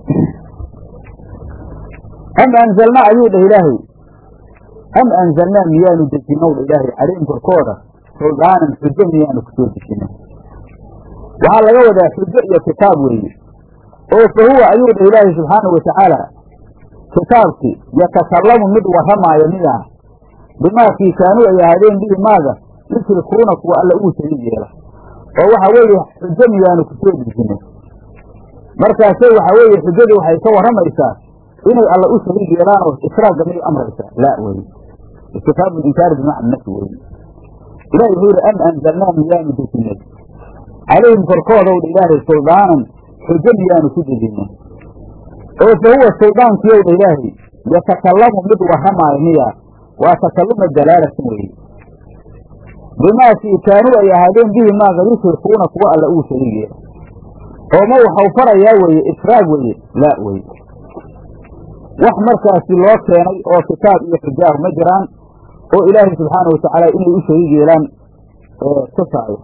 am anzalnaa ayuu dhah ilaahay am anzalnaa miyaanu dejinow dha ilaahay calayhim korkooda suldaanan xujo miyaanu kusoo dejinay waxaa laga wadaa xujo iyo kitaab weeye oo fa huwa ayuu dhah ilaahay subxaanau watacaala kitaabkii yatakallamu mid warramaayo miyaa bimaakii kaanuu ay ahaadeen bihi maaga yushrikuuna kuwa alla uu shariig yeela oo waxa weeye xujo miyaanu kusoo dejinay markaase waxa weeye xujadii waxay ka warramaysaa inay alla u shariig yeelaan oo israagga miyay amraysaa laa weye istifhaamu linkaari bimacna nafi weye ilahi wuxuu yidhi am anzalnaa miyaanu dejinay calayhim korkoodow dha ilaahay suldaanan xujo miyaanu ku dejinay oo fa huwa suldaankiyow dha ilaahay yatakallamu mid warramaayo miyaa waa takalluma dalaalatin weeye bimaakii kaanuu ay ahaadeen bihi maaga yushrikuuna kuwa alla uu shariig yeela oo ma waxau farayaa weeye israag weeye laa weye wax markaasi loo keenay oo kitaab iyo xujaahu ma jiraan oo ilaahay subxaanau watacaala inay u shariig yeelaan tusaayo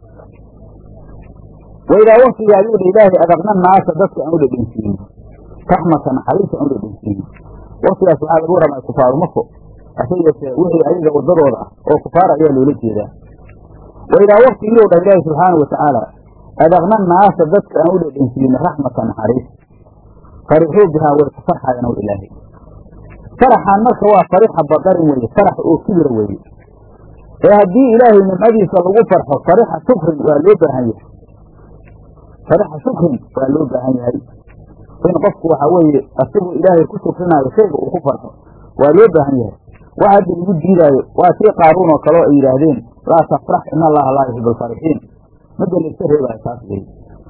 waidaa waktiga ayuu dha ilaahay adaqna naasa dadka aan u dhedhensiino raxmata naxariista aan u dhedhensiino waktigaas waxaa lagu warramay kufaaru mako hase yeeshee wixii ayaga wadadooda ah oo kufaar ayaa loola jeedaa waidaa waktigiiu dha ilaahay subxaanau watacaala adaqna naasa dadka aan u dhedhensiino raxmata naxariis farixuu bihaa way ku farxayan ow ilaahay faraxaan marka waa farixa badarin weeye farax oo kibira weeye ee haddii ilaahay nimcadiisa lagu farxo farixa shukrin waa loo baahan yahay farixa shukrin waa loo baahan yahay in qofku waxa weeye asiguu ilaahay ku shukrinaayo shayga uu ku farxo waa loo baahan yahay wax hadda lagu diidaayo waa sii qaaruun oo kale oo ay yidhaahdeen laa tafrax in allaha laa yuxibu alfarixiin midda la iska reebaayo taas weye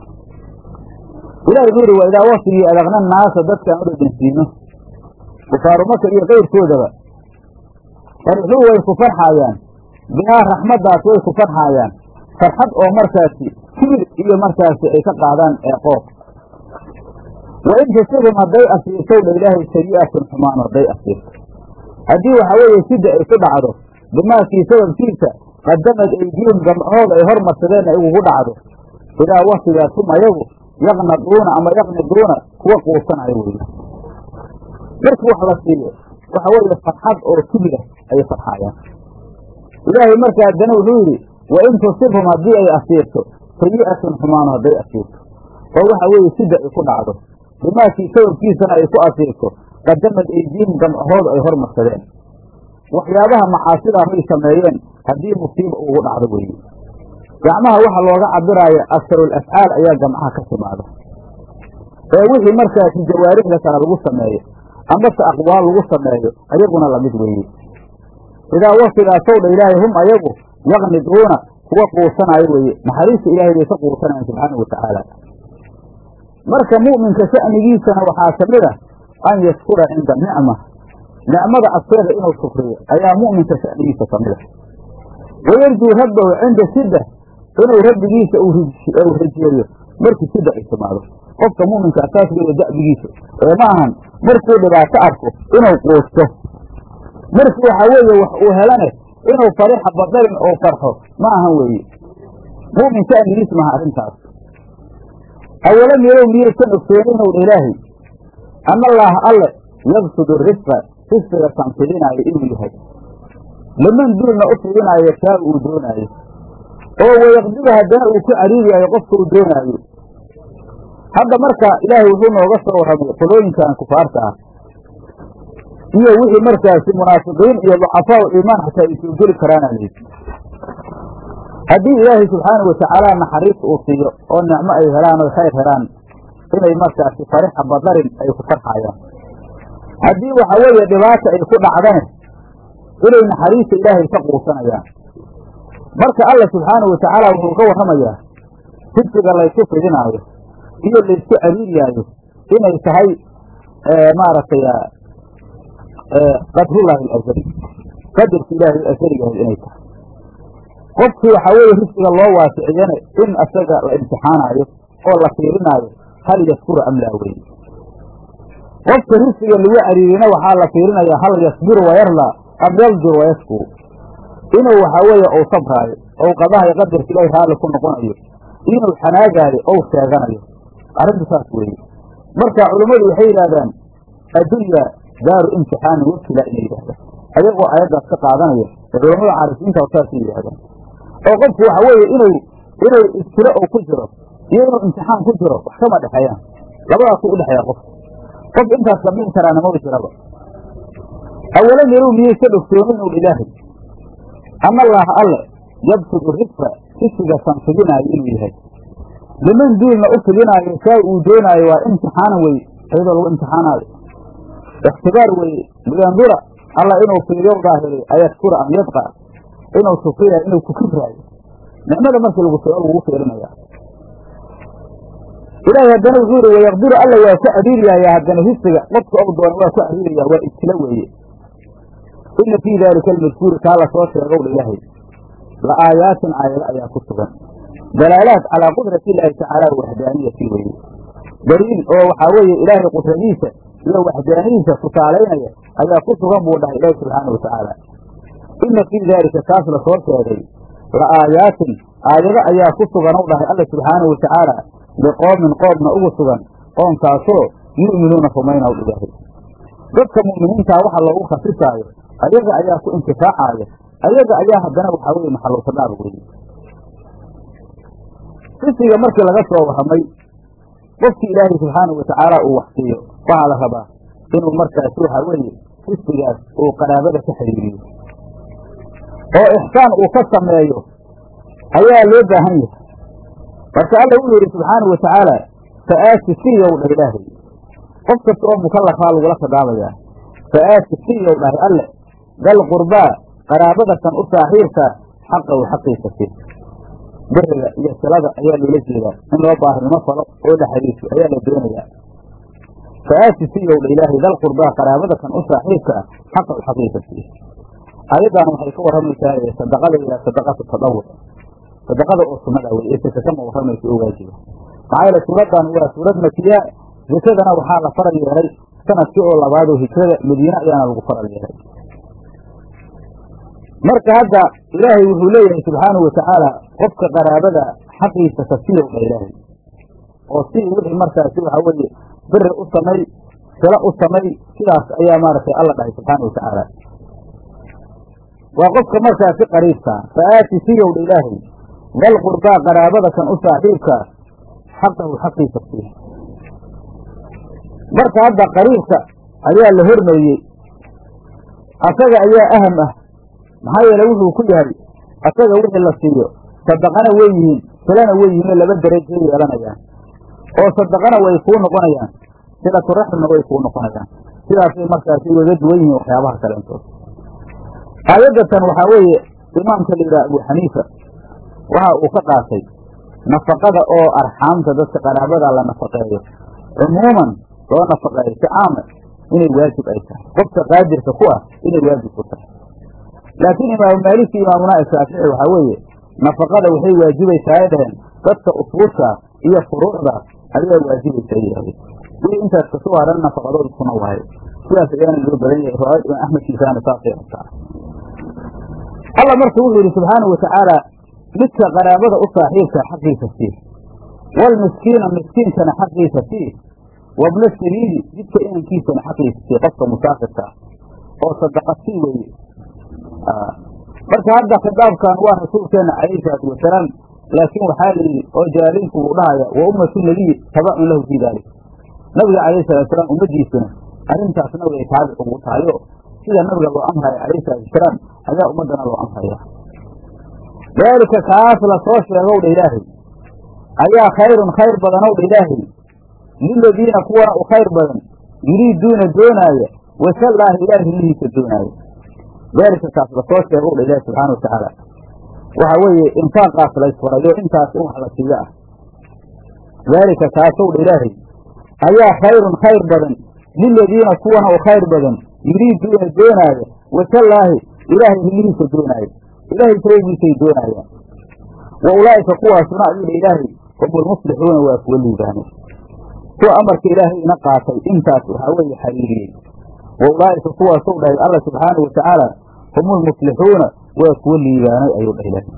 ilahi wuxuu yidhi waa idaa waktigii adaqna naasa dadkaan u dhedhensiino kufaaru maka iyo kayrkoodaba farixuu way ku farxaayaan bihaa raxmaddaas way ku farxaayaan farxad oo markaasi kibir iyo markaasi ay ka qaadaan eeqoob wa in tusibum hadday asiirtow dha ilaahay sayi'atun xumaan hadday asiirto haddii waxa weeye sida ay ku dhacdo bimaakii sababkiisa qadamad aydiyum gamcahooda ay hormarsadeen ay ugu dhacdo idaa waktigaas hum ayagu yaqnaduuna ama yaqniduuna kuwa quusanayo weeye markii wax la siiyo waxa weeye farxad oo kibira ayay farxaayaan ilaahay marka haddana wuxuu yidhi wa in tusibhum haddii ay asiirto sayi'atun xumaano hadday asiirto oo waxa weeye sida ay ku dhacdo bimaakii sababkiisana ay ku asiirto qadamad aydiihim gamcahooda ay hormarsadeen waxyaabaha macaasidaa may sameeyeen haddii musiiba ugu dhacdo weeye gacmaha waxa looga cabiraayo asarul afcaal ayaa gamcaha ka timaada ee wixii markaasi jawaarixda kale lagu sameeyo amase aqwaal lagu sameeyo ayaguna lamid weeye idaa wasigaasw dha ilaahay hum ayagu yaqniduuna kuwa quusanaayo weeye naxariista ilaahay bay ka quusanayaan subxaanau watacaala marka mu'minka sha'nigiisana waxaa ka mid a an yashkura cinda nicma nicmada agteeda inuu shukriyo ayaa mu'minka sha'nigiisa ka mid a wayarjuu rabbahu cinda shidda inuu rabbigiisa uu rajeeyo markii shidda ay timaado qofka mu'minka asaas weeye da'bigiisa ee ma ahan markuu dhibaato arko inuu quusto markii waxaa weeye wax uu helane inuu farixa badarin oo farxo ma ahan weeye mu'min sha'nigiis maha arrintaas awalam yarow miyaysan ogsooninw dha ilaahay ana allaaha alle yabsudu risqa risqiga kan fidinaayo inuu yahay liman duulna u fidinaayo shaa uu doonaayo oo wayaqdiru haddana uu ku cariiriyaayo qofka uu doonaayo hadda marka ilaahay wuxuu nooga soo warramay qolooyinkan kufaarta ah iyo wixii markaasi munaafiqiin iyo ducafaau iimaan xataa ay soo geli karaana layidhi haddii ilaahay subxaanau watacaala naxariis uu siiyo oo nicmo ay helaan oo khayr helaan inay markaasi farixa badarin ay ku farxayaan haddii waxa weeye dhibaata ay ku dhacdane inay naxariista ilaahay ka quusanayaan marka alla subxaanau watacaala wuxuu ka warramayaa sibsiga laysu fidinaayo iyo laysku cariiriyaayo inay tahay maaragtay qadrullaahi alazali qadarki ilaahay asaligahay inay tahay qofkii waxaa weeye risqiga loo waasiciyane in asaga la imtixaanaayo oo la fiirinaayo hal yaskuru am laa weye qofka risqiga lagu cariirina waxaa la fiirinayaa hal yasbiru wayarlaa am yaldur wayaskuru inuu waxaa weeye uu sabraayo ou qadahayo qadarka ilaahay raalli ku noqonayo inuu xanaagaayo ou sheeganayo arrintu saas weeye marka culummadu waxay yidhahdaan addunya daaru imtixaanin wabtila inay yidhahdaan ayagoo ayaddaas ka qaadanaya ee culammada caarifiinta saasay yidhahdaan oo qofku waxa weeye inuu inuu ibtilo oo ku jiro iyo inuu imtixaan ku jiro wax kama dhexeeyaan labadaasu udhexeeya qofka qof intaas samayn karaana maba jiraba awalam yarow miyaysan ogsoonin ul ilaahay ana allaaha alle yabsudu risqa risqiga san fidinaayo inuu yahay liman duulna u fidinaayo saa uu doonaayo waa imtixaanan weye iyadoo lagu imtixaanaayo ikhtibaar weeye liyandura alla inuu fiiriyo daahiriyo ayashkura am yadqa inuu shukriya inuu ku kibraayo nicmada markii lagu soo lagu fiirinaya ilaahay haddana wuxuu yihi wayaqdiru alla waa ku cariiriyayaa haddana risiga qofka ou doona waa ku cariiraya waa ibtilo weeye ina fii daalika almadkuuri kaa lasoo sheegow dha ilaahay la aayaatin aayado ayaa ku sugan dalaalaat calaa qudrati illaahi tacaala waxdaaniyati weeye daliil oo waxaa weeye ilaahay qudradiisa iyo waxdaanidiisa tusaalaynaya ayaa ku sugan buu dhahay ilaahi subxaana watacaala ina fii daalika kaas lasoo sheegay la aayaatin aayado ayaa ku sugan u dhahay alla subxaanahu watacaala liqoomin qoomna ugu sugan qoomkaasoo yu'minuuna rumaynaw ilaahay dadka mu'miniintaa waxa loogu khasisaayo ayaga ayaa ku intifaacaaya ayaga ayaa haddana waxaa weye maxaluusadaar weeye risiga markii laga soo warramay qofkii ilaahay subxaanahu watacaala uu wax siiyo waxaa la rabaa inuu markaasi waxaa weeye risigaas uu qaraabada ka xiriiriyo oo ixsaan uu ka sameeyo ayaa loo baahan yahay marka alla wuxuu yidhi subxaanahu watacaala fa'aati siyow dhah ilaahay qof kasta oo mukallafaa lagula khidaabayaa fa'aati siyow dhahay alle dal qurbaa qaraabada kan u saaxiibka xaqahu xaqiisa si beriga iyo silada ayaa loola jeedaa in loo baarinimo falo oo la xariirso ayaa la doonayaa fa'aati siyow dha ilaahay dal qurbaa qaraabada kan u saaxiibka ah xaqahu xaqiisa si ayaddan waxay ka warramaysaa sadaqada ilaa sadaqatu tadawur sadaqada oo sunnada wey ee saka kama warramaysa oo waajiba maxaa yeele suuraddan waa suurad makiya zakadana waxaa la faral yeelay sanadkii oo labaad oo hijrada madiine ayaana lagu faral yeelay marka hadda ilaahay wuxuu leeyahay subxaanahu watacaala qofka qaraabada xaqiisa ka siyowdha ilaahay oo si wixii markaasi waxaa weeye biri u samay silo u samay sidaas ayaa maaragtay alla dhahay subxaana watacaala waa qofka markaasi qariibkaa fa'aati siyowdha ilaahay dal qurbaa qaraabada kan u saaxiibkaa xaqahu xaqiisa sii marka hadda qariibka ayaa la hormariyey asaga ayaa aham ah maxaa yeele wuxuu ku yahay asaga wixii la siiyo sadaqana wey yihiin silana wey yihiin oo laba darajay yeelanayaan oo sadaqana way kuu noqonayaan silaturaximna way kuu noqonayaan sidaasay markaasi ugaga duwan yihiin waxyaabaha kaleentood aayadatan waxaa weeye imaamka la yidhaha abu xaniifa waxa uu ka qaatay nafaqada oo arxaamta dadka qaraabada la nafaqeeyo cumuuman loo nafaqeeyo si caama inay waajib ay tahay qofka qaadirka ku ah inay waajib ku tahay laakiin imaamu maalik iyo imaamuna shaafici waxaa weeye nafaqada waxay waajibaysaa ay dhaheen dadka usuusha iyo furuucda ayaa waajibaysa ay yidhahdeen wii intaas kasoo haran nafaqadooda kuna waayo sidaas ayaana loo badan yahay riwaayad imaam axmed kiisaana saasay rabtaa alla marka wuxuu yidhi subxaanau watacaala midka qaraabada u saaxiibka xaqiisa sii waalmiskiina miskiinkana xaqiisa sii wabna sabiili jidka inankiisana xaqiisa sii qofka musaafirka ah oo sadaqa sii weeye marka hadda khitaabkan waa rasuulkeena calayhi salaatu wasalaam laakiin waxaa la yidhi oo jalaaliinku uu dhahaya wa ummatu nabiyi tabacun lahu fii daalik nabiga calayhi salatu wasalaam ummadiisuna arrintaas nabiga ay taabic ugu tahayo sida nabiga loo amraya calayhi salaatu wasalaam ayaa ummaddana loo amraya daalika kaas la soo sheegow dha ilaahay ayaa khayrun khayr badanow dha ilaahay liladiina kuwana u khayr badan yuriiduuna doonaaya wasallaahi ilaahi hilihiisa doonaaya daalika kaas la soo sheegow dha ilaahi subxaana wa tacaala waxaa weeye infaaqaas laysfarayo intaas in wax la siiyo ah daalika kaasow dha ilaahay ayaa khayrun khayr badan liladiina kuwana u khayr badan yuriiduuna doonaaya wasallaahi ilaahay hilihiisa doonaaya ilaahay sababiisay doonaayaan wa ulaa'ika kuwaasuna ayuu dha ilaahay hum ulmuslixuuna waa kuwa liibaanay kuwa amarka ilaahay ina qaatay intaas waxaa weeye xariiriyey wa ulaa'ika kuwaasow dhahay alla subxaanau wa tacaala hum ulmuslixuuna waa kuwa liibaanay ayuu dhah ilaahay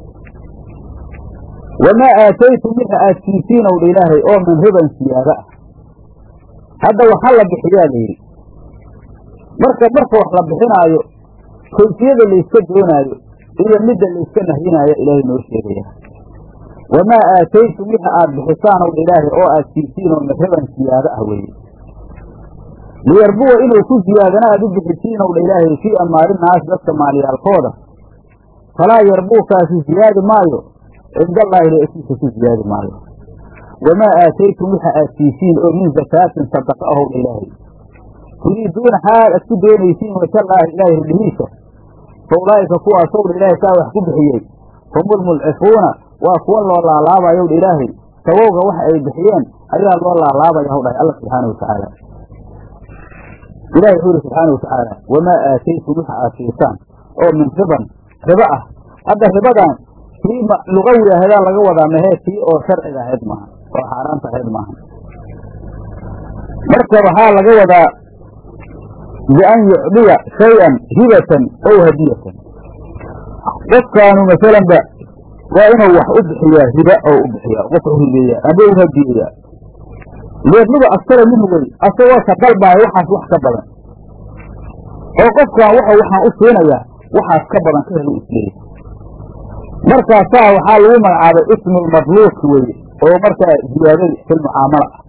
wamaa aataytum wixi aad siisiinow dha ilaahay oo min riban siyaada ah hadda waxaa la bixiyaa la yidhi marka marka wax la bixinaayo kayfiyada layska doonaayo iyo midda layska nahyinaayo ilaahay noo sheegaya wamaa aataytum wixi aad bixisaanow dha ilaahay oo aad siisiinoo min riban siyaado ah weeye liyarbuwa inuu ku siyaadana aad u bixisiinow dha ilaahay fii amaalinaas dadka maalyaalkooda falaa yarbuukaasi siyaadi maayo cindallaahi leesiisa ku siyaadi maayo wamaa aataytum waxa aad siisiin oo min zakaatin sadaqa ahow dha ilaahay turiiduuna xaal aad ku doonaysiin wasallaahi ilaahay ridhihiisa fa ulaa'ika kuwaasow dha ilaahay saa wax ku bixiyey humulmulcifuuna waa kuwa loo laalaabayow dha ilaahay sabowga waxa ay bixiyeen ayaa loo laalaabaya haw dhahay alla subxaana wa tacaala ilahi wuxuu yidhi subxaana wa tacaala wamaa aataytum waxa aad siisaan oo min riban ribo ah hadda ribadan tii lugawi aheedaa laga wadaa mahee tii oo sharciga ahayd maaha oo xaaraanta ahayd maaha marka waxaa laga wadaa bian yucdiya shay-an hibatan ow hadiyatan qofkaanu masalanba waa inuu wax u bixiyaa riba oo u bixiyaa qof u hibeeya aba u hadiyeyaa leedluba askara minhu wey asagoo ka dalbaayo waxaas wax ka badan oo qofkan wuxuu waxaan u siinayaa waxaas ka badan ka helu isleeya markaasaa waxaa lagu magacaabay ismulmadluubki weye oo markaa ziyaadada fil mucaamala ah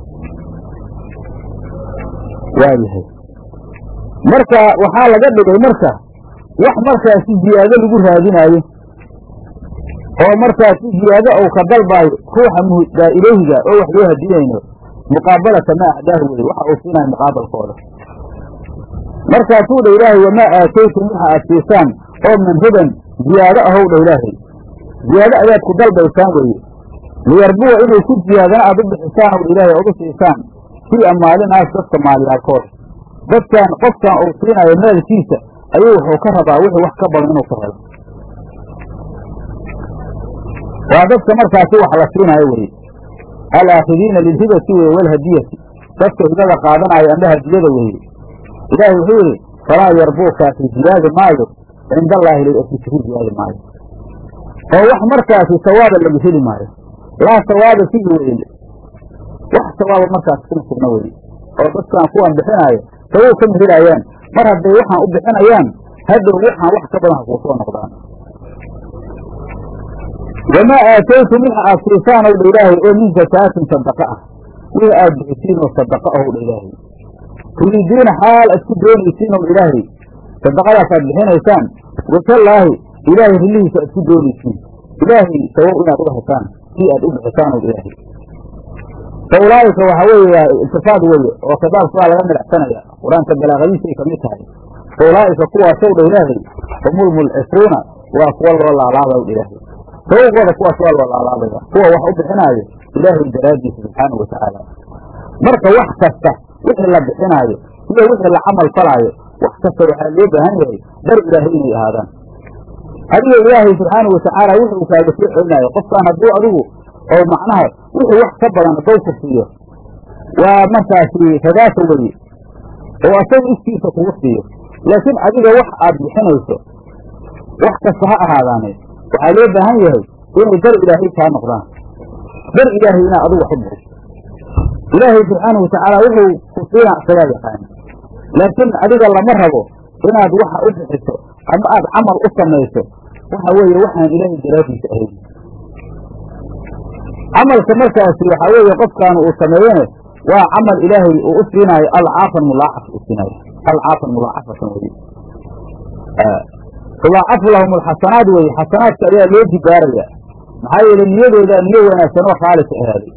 waayahay marka waxaa laga dhigay marka wax markaasi ziyaado lagu raadinaayo oo markaasi ziyaado ou ka dalbaayo ruuxa muhdaa ilayhiga oo wax loo hadinayno muqaabalata maa acdaahu weye waxa uu siinayo muqaabalkooda markaasuu dha ilaahay wamaa aataytum waxa aad siisaan oo min riban ziyaado ahow dha ilaahay ziyaado ayaad ku dalbaysaan weeye liyarbuwa inay ku ziyaadana aad u bixisaan ow dha ilaahay ood u siisaan fii amaalinaas dadka maalyaalkooda dadkan qofkan uu siinayo maalkiisa ayuu wuxuu ka rabaa wixii wax ka badan inuu ka helo waa dadka markaasi wax la siinaayo weye alaakidiina lilhibati weye walhadiyati dadka hibada qaadanaayo amba hadiyada weeye ilaahay wuxuu yidhi falaa yarbuukaasi ziyaadi maayo cinda allaahi lilasiisa ku ziyaadi maayo oo wax markaasi sawaaba laga heli maayo laa sawaaba fihi weye wax sawaaba markaas kuma sugna weye oo dadkan kuwan bixinaayo sawow kama helaayaan mar hadday waxaan u bixinayaan haddow waxaan wax ka badan ha kuu soo noqdaan wamaa aataytum waxa aad siisaan ow dha ilaahay oo min zakaatin sadaqa ah wixii aad bixisiin oo sadaqa ahow dha ilaahay turiiduuna xaal aad ku doonaysiin ow ilaahay sadaqadaas aad bixinaysaan wasallaahi ilaahay rilihiisa aad ku doonaysiin ilaahay sawow inaad uga hesaan si aad u bixisaan ow ilaahay fa ulaa'ika waxa weeye waa iltifaad weye oo khidaabka waa laga midhacsanaya qur-aanka balaaqadiisay ka mid tahay fa ulaa'ika kuwaasow dha ilaahay humul mulcisuuna waa kuwa loo laalaabay dha ilaahay sababkooda kuwaas waa loo laalaabaya kuwa wax u bixinaayo ilaahay daraaddiisa subxaanahu watacaala marka wax kasta wixii la bixinaayo iyo wixii la camal falaayo wax kasta waxaa loo baahan yahay dar ilaahay inay ahaadaan adiga ilaahay subxaanahu watacaala wuxuu kaaga soo celinaayo qofkaan hadduu adigu oo macnaha wixii wax ka badan hadduu ku siiyo waa markaasi ragaasa weye oo asaga iskiisa kugu siiyo laakiin adiga wax aad bixinayso wax kasta ha ahaadaane waxaa loo baahan yahay inay dar ilaahay kaa noqdaan dar ilaahay inaad adigu wax u bixiso ilaahay subxaanahu watacaala wuxuu ku siinaa isagaa yaqaana laakiin adiga lama rabo inaad waxa u bixiso ama aad camal u samayso waxa weeye waxaan ilaahay daraadiisa ahayn camalka markaasi waxaa weeye qofkaan uu sameeyene waa camal ilaahay uu u siinaayo alcaafan mulaacaf u siinaayo alcaafan mulaacafatan weye tulaacafu lahum alxasanaat weye xasanaadka ayaa loo jibaaraya maxaa yeele niyadooda niyo wanaagsan oo khaalis ahaaday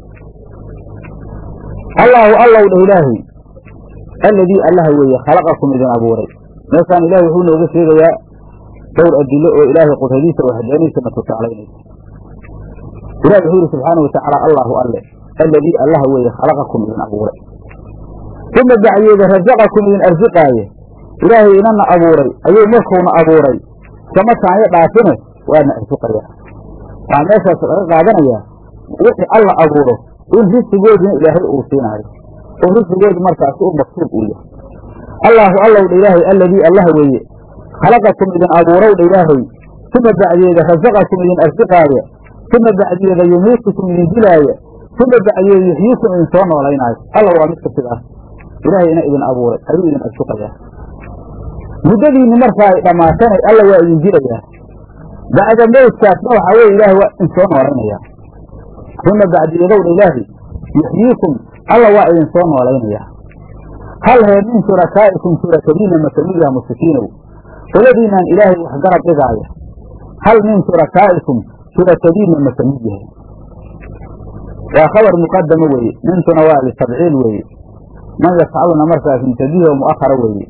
allaahu allow dheh ilaahay alladii allaha weeye khalaqakum idin abuuray meeshaan ilahay wuxuu nooga sheegayaa dhowr adilo oo ilaahay qudradiisa waxdaaniisa na tusaalaynaysa ilahi wuxuu yidhi subxaanau watacaala allaahu alle alladii allaha weeye khalaqakum idin abuuray uma bacyeeda rasaqakum idin arsiqaaye ilaahay inana abuuray ayuu markuuna abuuray iskama taanyo dhaafine waana arsiqayaa waxaa meeshaas laga qaadanayaa wixii alla abuuro in risigoodina ilaahay uu siinaayo oo risigoodu markaasi u maktuub uu yahay allaahu allow dha ilaahay alladii allaha weeye khalaqakum idin abuurow dha ilaahay uma bacdeeda rasaqakum idin arsiqaaya uma bacdeeda yumiitukum idin dilaaya uma bacdeeda yuxyiikum idin soo noolaynaayo alla waa midka sidaas ilaahay ina idin abuuray ayuu idin arsiqayaa muddadiinni markaa ay dhammaatana alla waa idin dilayaa bacda mowdkaasna waxaa weye ilaahay waa idin soo noolaynayaa uma bacdiyadowdha ilaahay yuxyiikum alla waa idin soo noolaynayaa hal hee min shurakaa'ikum shurakadiina makamidyaha mushrikiinow qoladiinaan ilaahay wax garab dhigaaya hal min shurakaa'ikum shurakadiina makamid yahay waa khabar muqadamo weeye mintuna waa litabciil weeye man yafcaluna markaas mutabihi oo mu'ahara weeye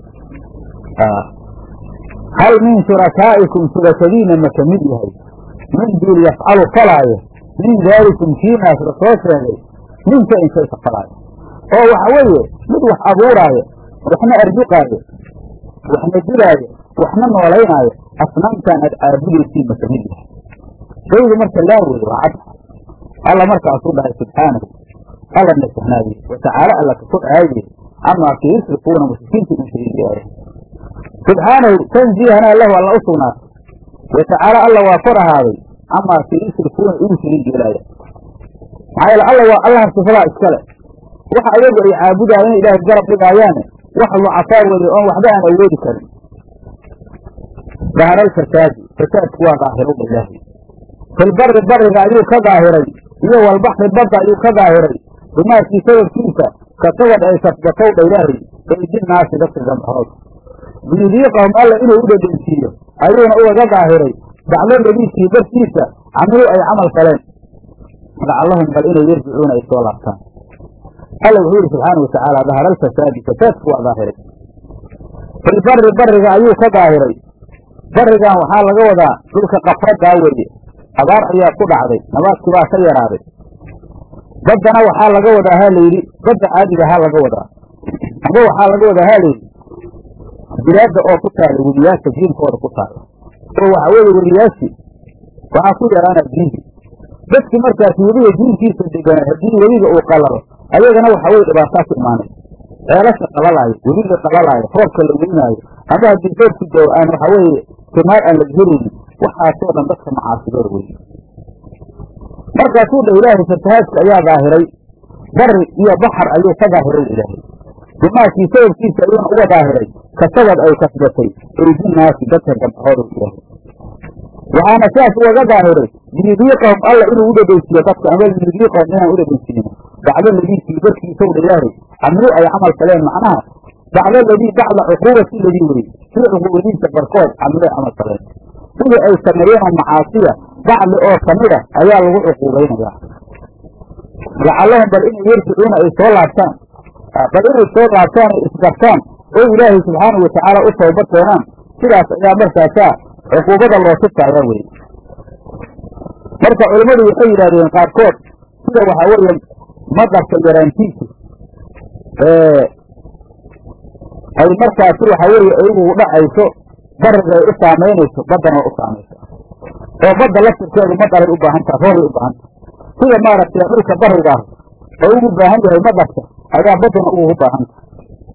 hal min shurakaa'ikum shurakadiina makamid yahay min duul yafcalu falaayo min daalikum kiinaas la soo sheegay min shayin shay ka falaayo oo waxa weeye mid wax abuuraayo waxna arsiqaayo waxna dilaayo waxna noolaynaayo asnaamtaan aad caabudaysiin ma kamid yahay shaygu marka laa weye waa cadxa alla markaasuu dhahay subxaanahu alla nasahnaaye watacaala alla ka kor aaye camaa ka yusrikuuna mushrikiinta in shariigaaya subxaanahu tanziihana lahu alla u sugnaatay watacaala alla waa kor ahaaday camaa ka yusrikuuna igu shariig yeelaaya maxaa yeele alla waa allaha sifadaa iskale waxa ayagu ay caabudaayeen ilaahay garab dhigaayaane wax lucafaa weye oon waxba aan awoodi karin dahara alfasaadi fasaadku waa daahiro ilaahi filbari bariga ayuu ka daahiray iyo walbaxri badda ayuu ka daahiray bimaakii sababkiisa kasabad ay kasbatow dha ilaahay eydinaasi dadka gambahood biyudiiqahum alla inuu u dhedhensiiyo ayuuna ugaga daahiray baclo ladiisii dartiisa camiluu ay camal faleen lacallahum bal inay yarjicuuna ay soo laabtaan alla wuxuu yidhi subxaanau watacaala dahara alfasaadi fasaadku waa daahiray filbari bariga ayuu ka daahiray barigan waxaa laga wadaa dhulka qafradaa weeye abaar ayaa ku dhacday nabaadkii baa ka yaraaday baddana waxaa laga wadaa ha layidhi badda caadiga ha laga wadaa amba waxaa laga wadaa ha layidhi bilaadda oo ku taala weliyaasha jiinkooda ku taala oo waxaa weeye weliyaashii waxaa ku yaraana diinti dadki markaasi weliga diinkiisa deganaa haddii weliga uu qalalo ayagana waxaa weye dhibaataa ku imaanay ceelasha qalalaayo weliga qalalaayo roobka la weynaayo ama haddii roobku doo aan waxaa weeye timaar aan la helaynin waxaasoo dhan dadka macaasigoor weye markaasuu dha ilaahay fatahaadka ayaa daahiray bari iyo baxar ayuu ka daahiray ilaahay bimaakii sababkiisa ayuuna uga daahiray kasabad ay kasbatay eydinaasi dadka gabdhahooda ilaahay waxaana sidaas ugaga daahiray liyudiiqahum alla inuu u dhedheysiiyo dadka ama liyudiiqahum inaan u dhedheysiino bacdo ladiisii darkiisow dha ilaahay camlu ay camal faleen macnaha bacdo ladii bacda cuquubati ladii weye sida cuquubadiisa barkood camlu ay camal faleen sidii ay sameeyeen oo macaasiya bacdi oo kamida ayaa lagu cuquubaynayaa lacallahum bal inay yarjicuuna ay soo laabtaan bal inay soo laabtaan ay isgartaan oo ilaahay subxaanahu watacaala u tawbad keenaan sidaas ayaa markaasaa cuquubada loo tusaaya weye marka culimmadu waxay yidhahdeen qaarkood sida waxaa weeye maqarka yaraantiisu ay markaasi waxa weeye iyagu dhacayso bariga ay u saamaynayso baddana waa u saamaysa oo badda laftirkeedu maqaray u baahan taha roobay u baahan taha sida maaragtay dhulka barigaah oo ugu baahan yahay maqarka ayaa baddana ugu baahan taha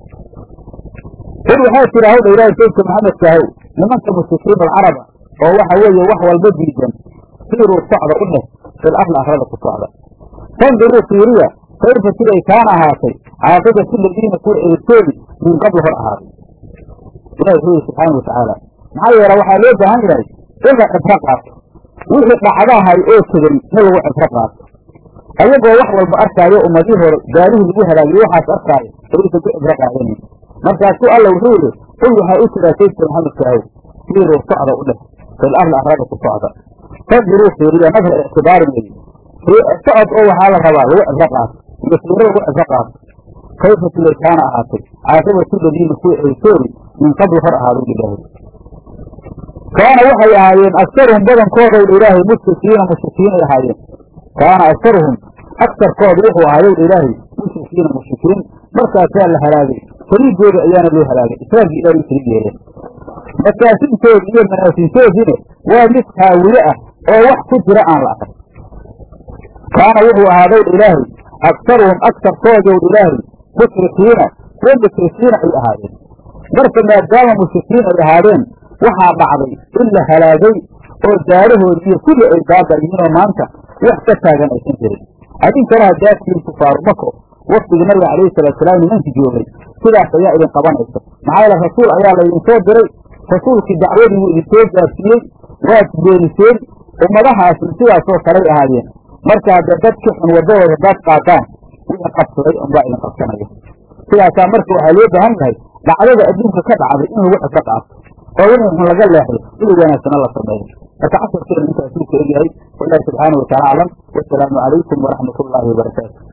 qul waxaa jira hawdha ilaahay saydka maxamedkaahow nimanka mushrikiin alcaraba oo waxa weeye wax walba diidan siiruu socda u dheh fil arli arlada ku socda fanduruu fiiriya kayfa siday kaana ahaatay caaqibatu ladiina kuwa eritoodi min qabli hor ahaaday ilahi wuxuu yihi subxaana watacaala maxaa yeele waxaa loo baahan yahay in la cibro qaato wixii dhacdahay oo tegey in lagu cibro qaato ayagoo wax walba arkaayo ummadii hore gaalihii lagu halaagiyey waxaas arkaayo ayaysan ku cibro qaadanin markaasuu alla wuxuu yidhi qul waxaa u jiraa saydka maxamedkaahow siiruu socda u dheh fil arli arlada ku socda fanduruu fiiriya nadra ictibaarin weyi socod oo waxaa la rabaa lagu cibro qaato iyo fiiro lagu cibro qaato kayfa siday kaana ahaatay caaqibatu ladiina kuwa eritoori min qabli hor ahaadu ilaahay kaana waxay ahaayeen aktaruhum badankooda ilaahay mushrikiina mushrikiinay ahaayeen kaana aktaruhum agtarkooda wuxuu ahaayow ilaahay mushrikiina mushrikiin markaasaa la halaagay saliigooda ayaana loo halaagay islaamkii ilaahay u saliig yeeleen makaasintoodi iyo manaasintoodiina waa mid haawile ah oo wax ku jira aan la arag kaana wuxuu ahaadow ilaahay aktaruhum agtarkoodow ilaahay mushrikiina kuwa mushrikiina ay ahaayeen marka maadaama mushrikiin ay ahaadeen waxaa dhacday in la halaagay oo daarahoodi iyo kulli ay baaba yihiinoo maanta wax ka taagan aysan jirin adinkana haddaadkiin kufaaru mako waktigii nabiga calayhi salaatusalaam nimankii joogay sidaas ayaa idin qabanaysa maxaa yeele rasuul ayaa laydin soo diray rasuulkii dacwadii wuu idinsoo gaarsiiyey waad beeniseen ummadahaasna sidaasoo kalay ahaayeen marka haddee dadki xun waddadooda haddaad qaataan wixii qabsaday unbaa idin qabsanaya sidaasaa marka waxaa loo baahan yahay dhacdada adduunka ka dhacday in lagu cibro qaato oo wixii xun laga leexdo wixii wanaagsana la sameeyo marka casharkeena intaasuu ka egyahay wallahi subxaana wataala aclam wasalaamu calaykum waraxmat ullaahi wabarakaatu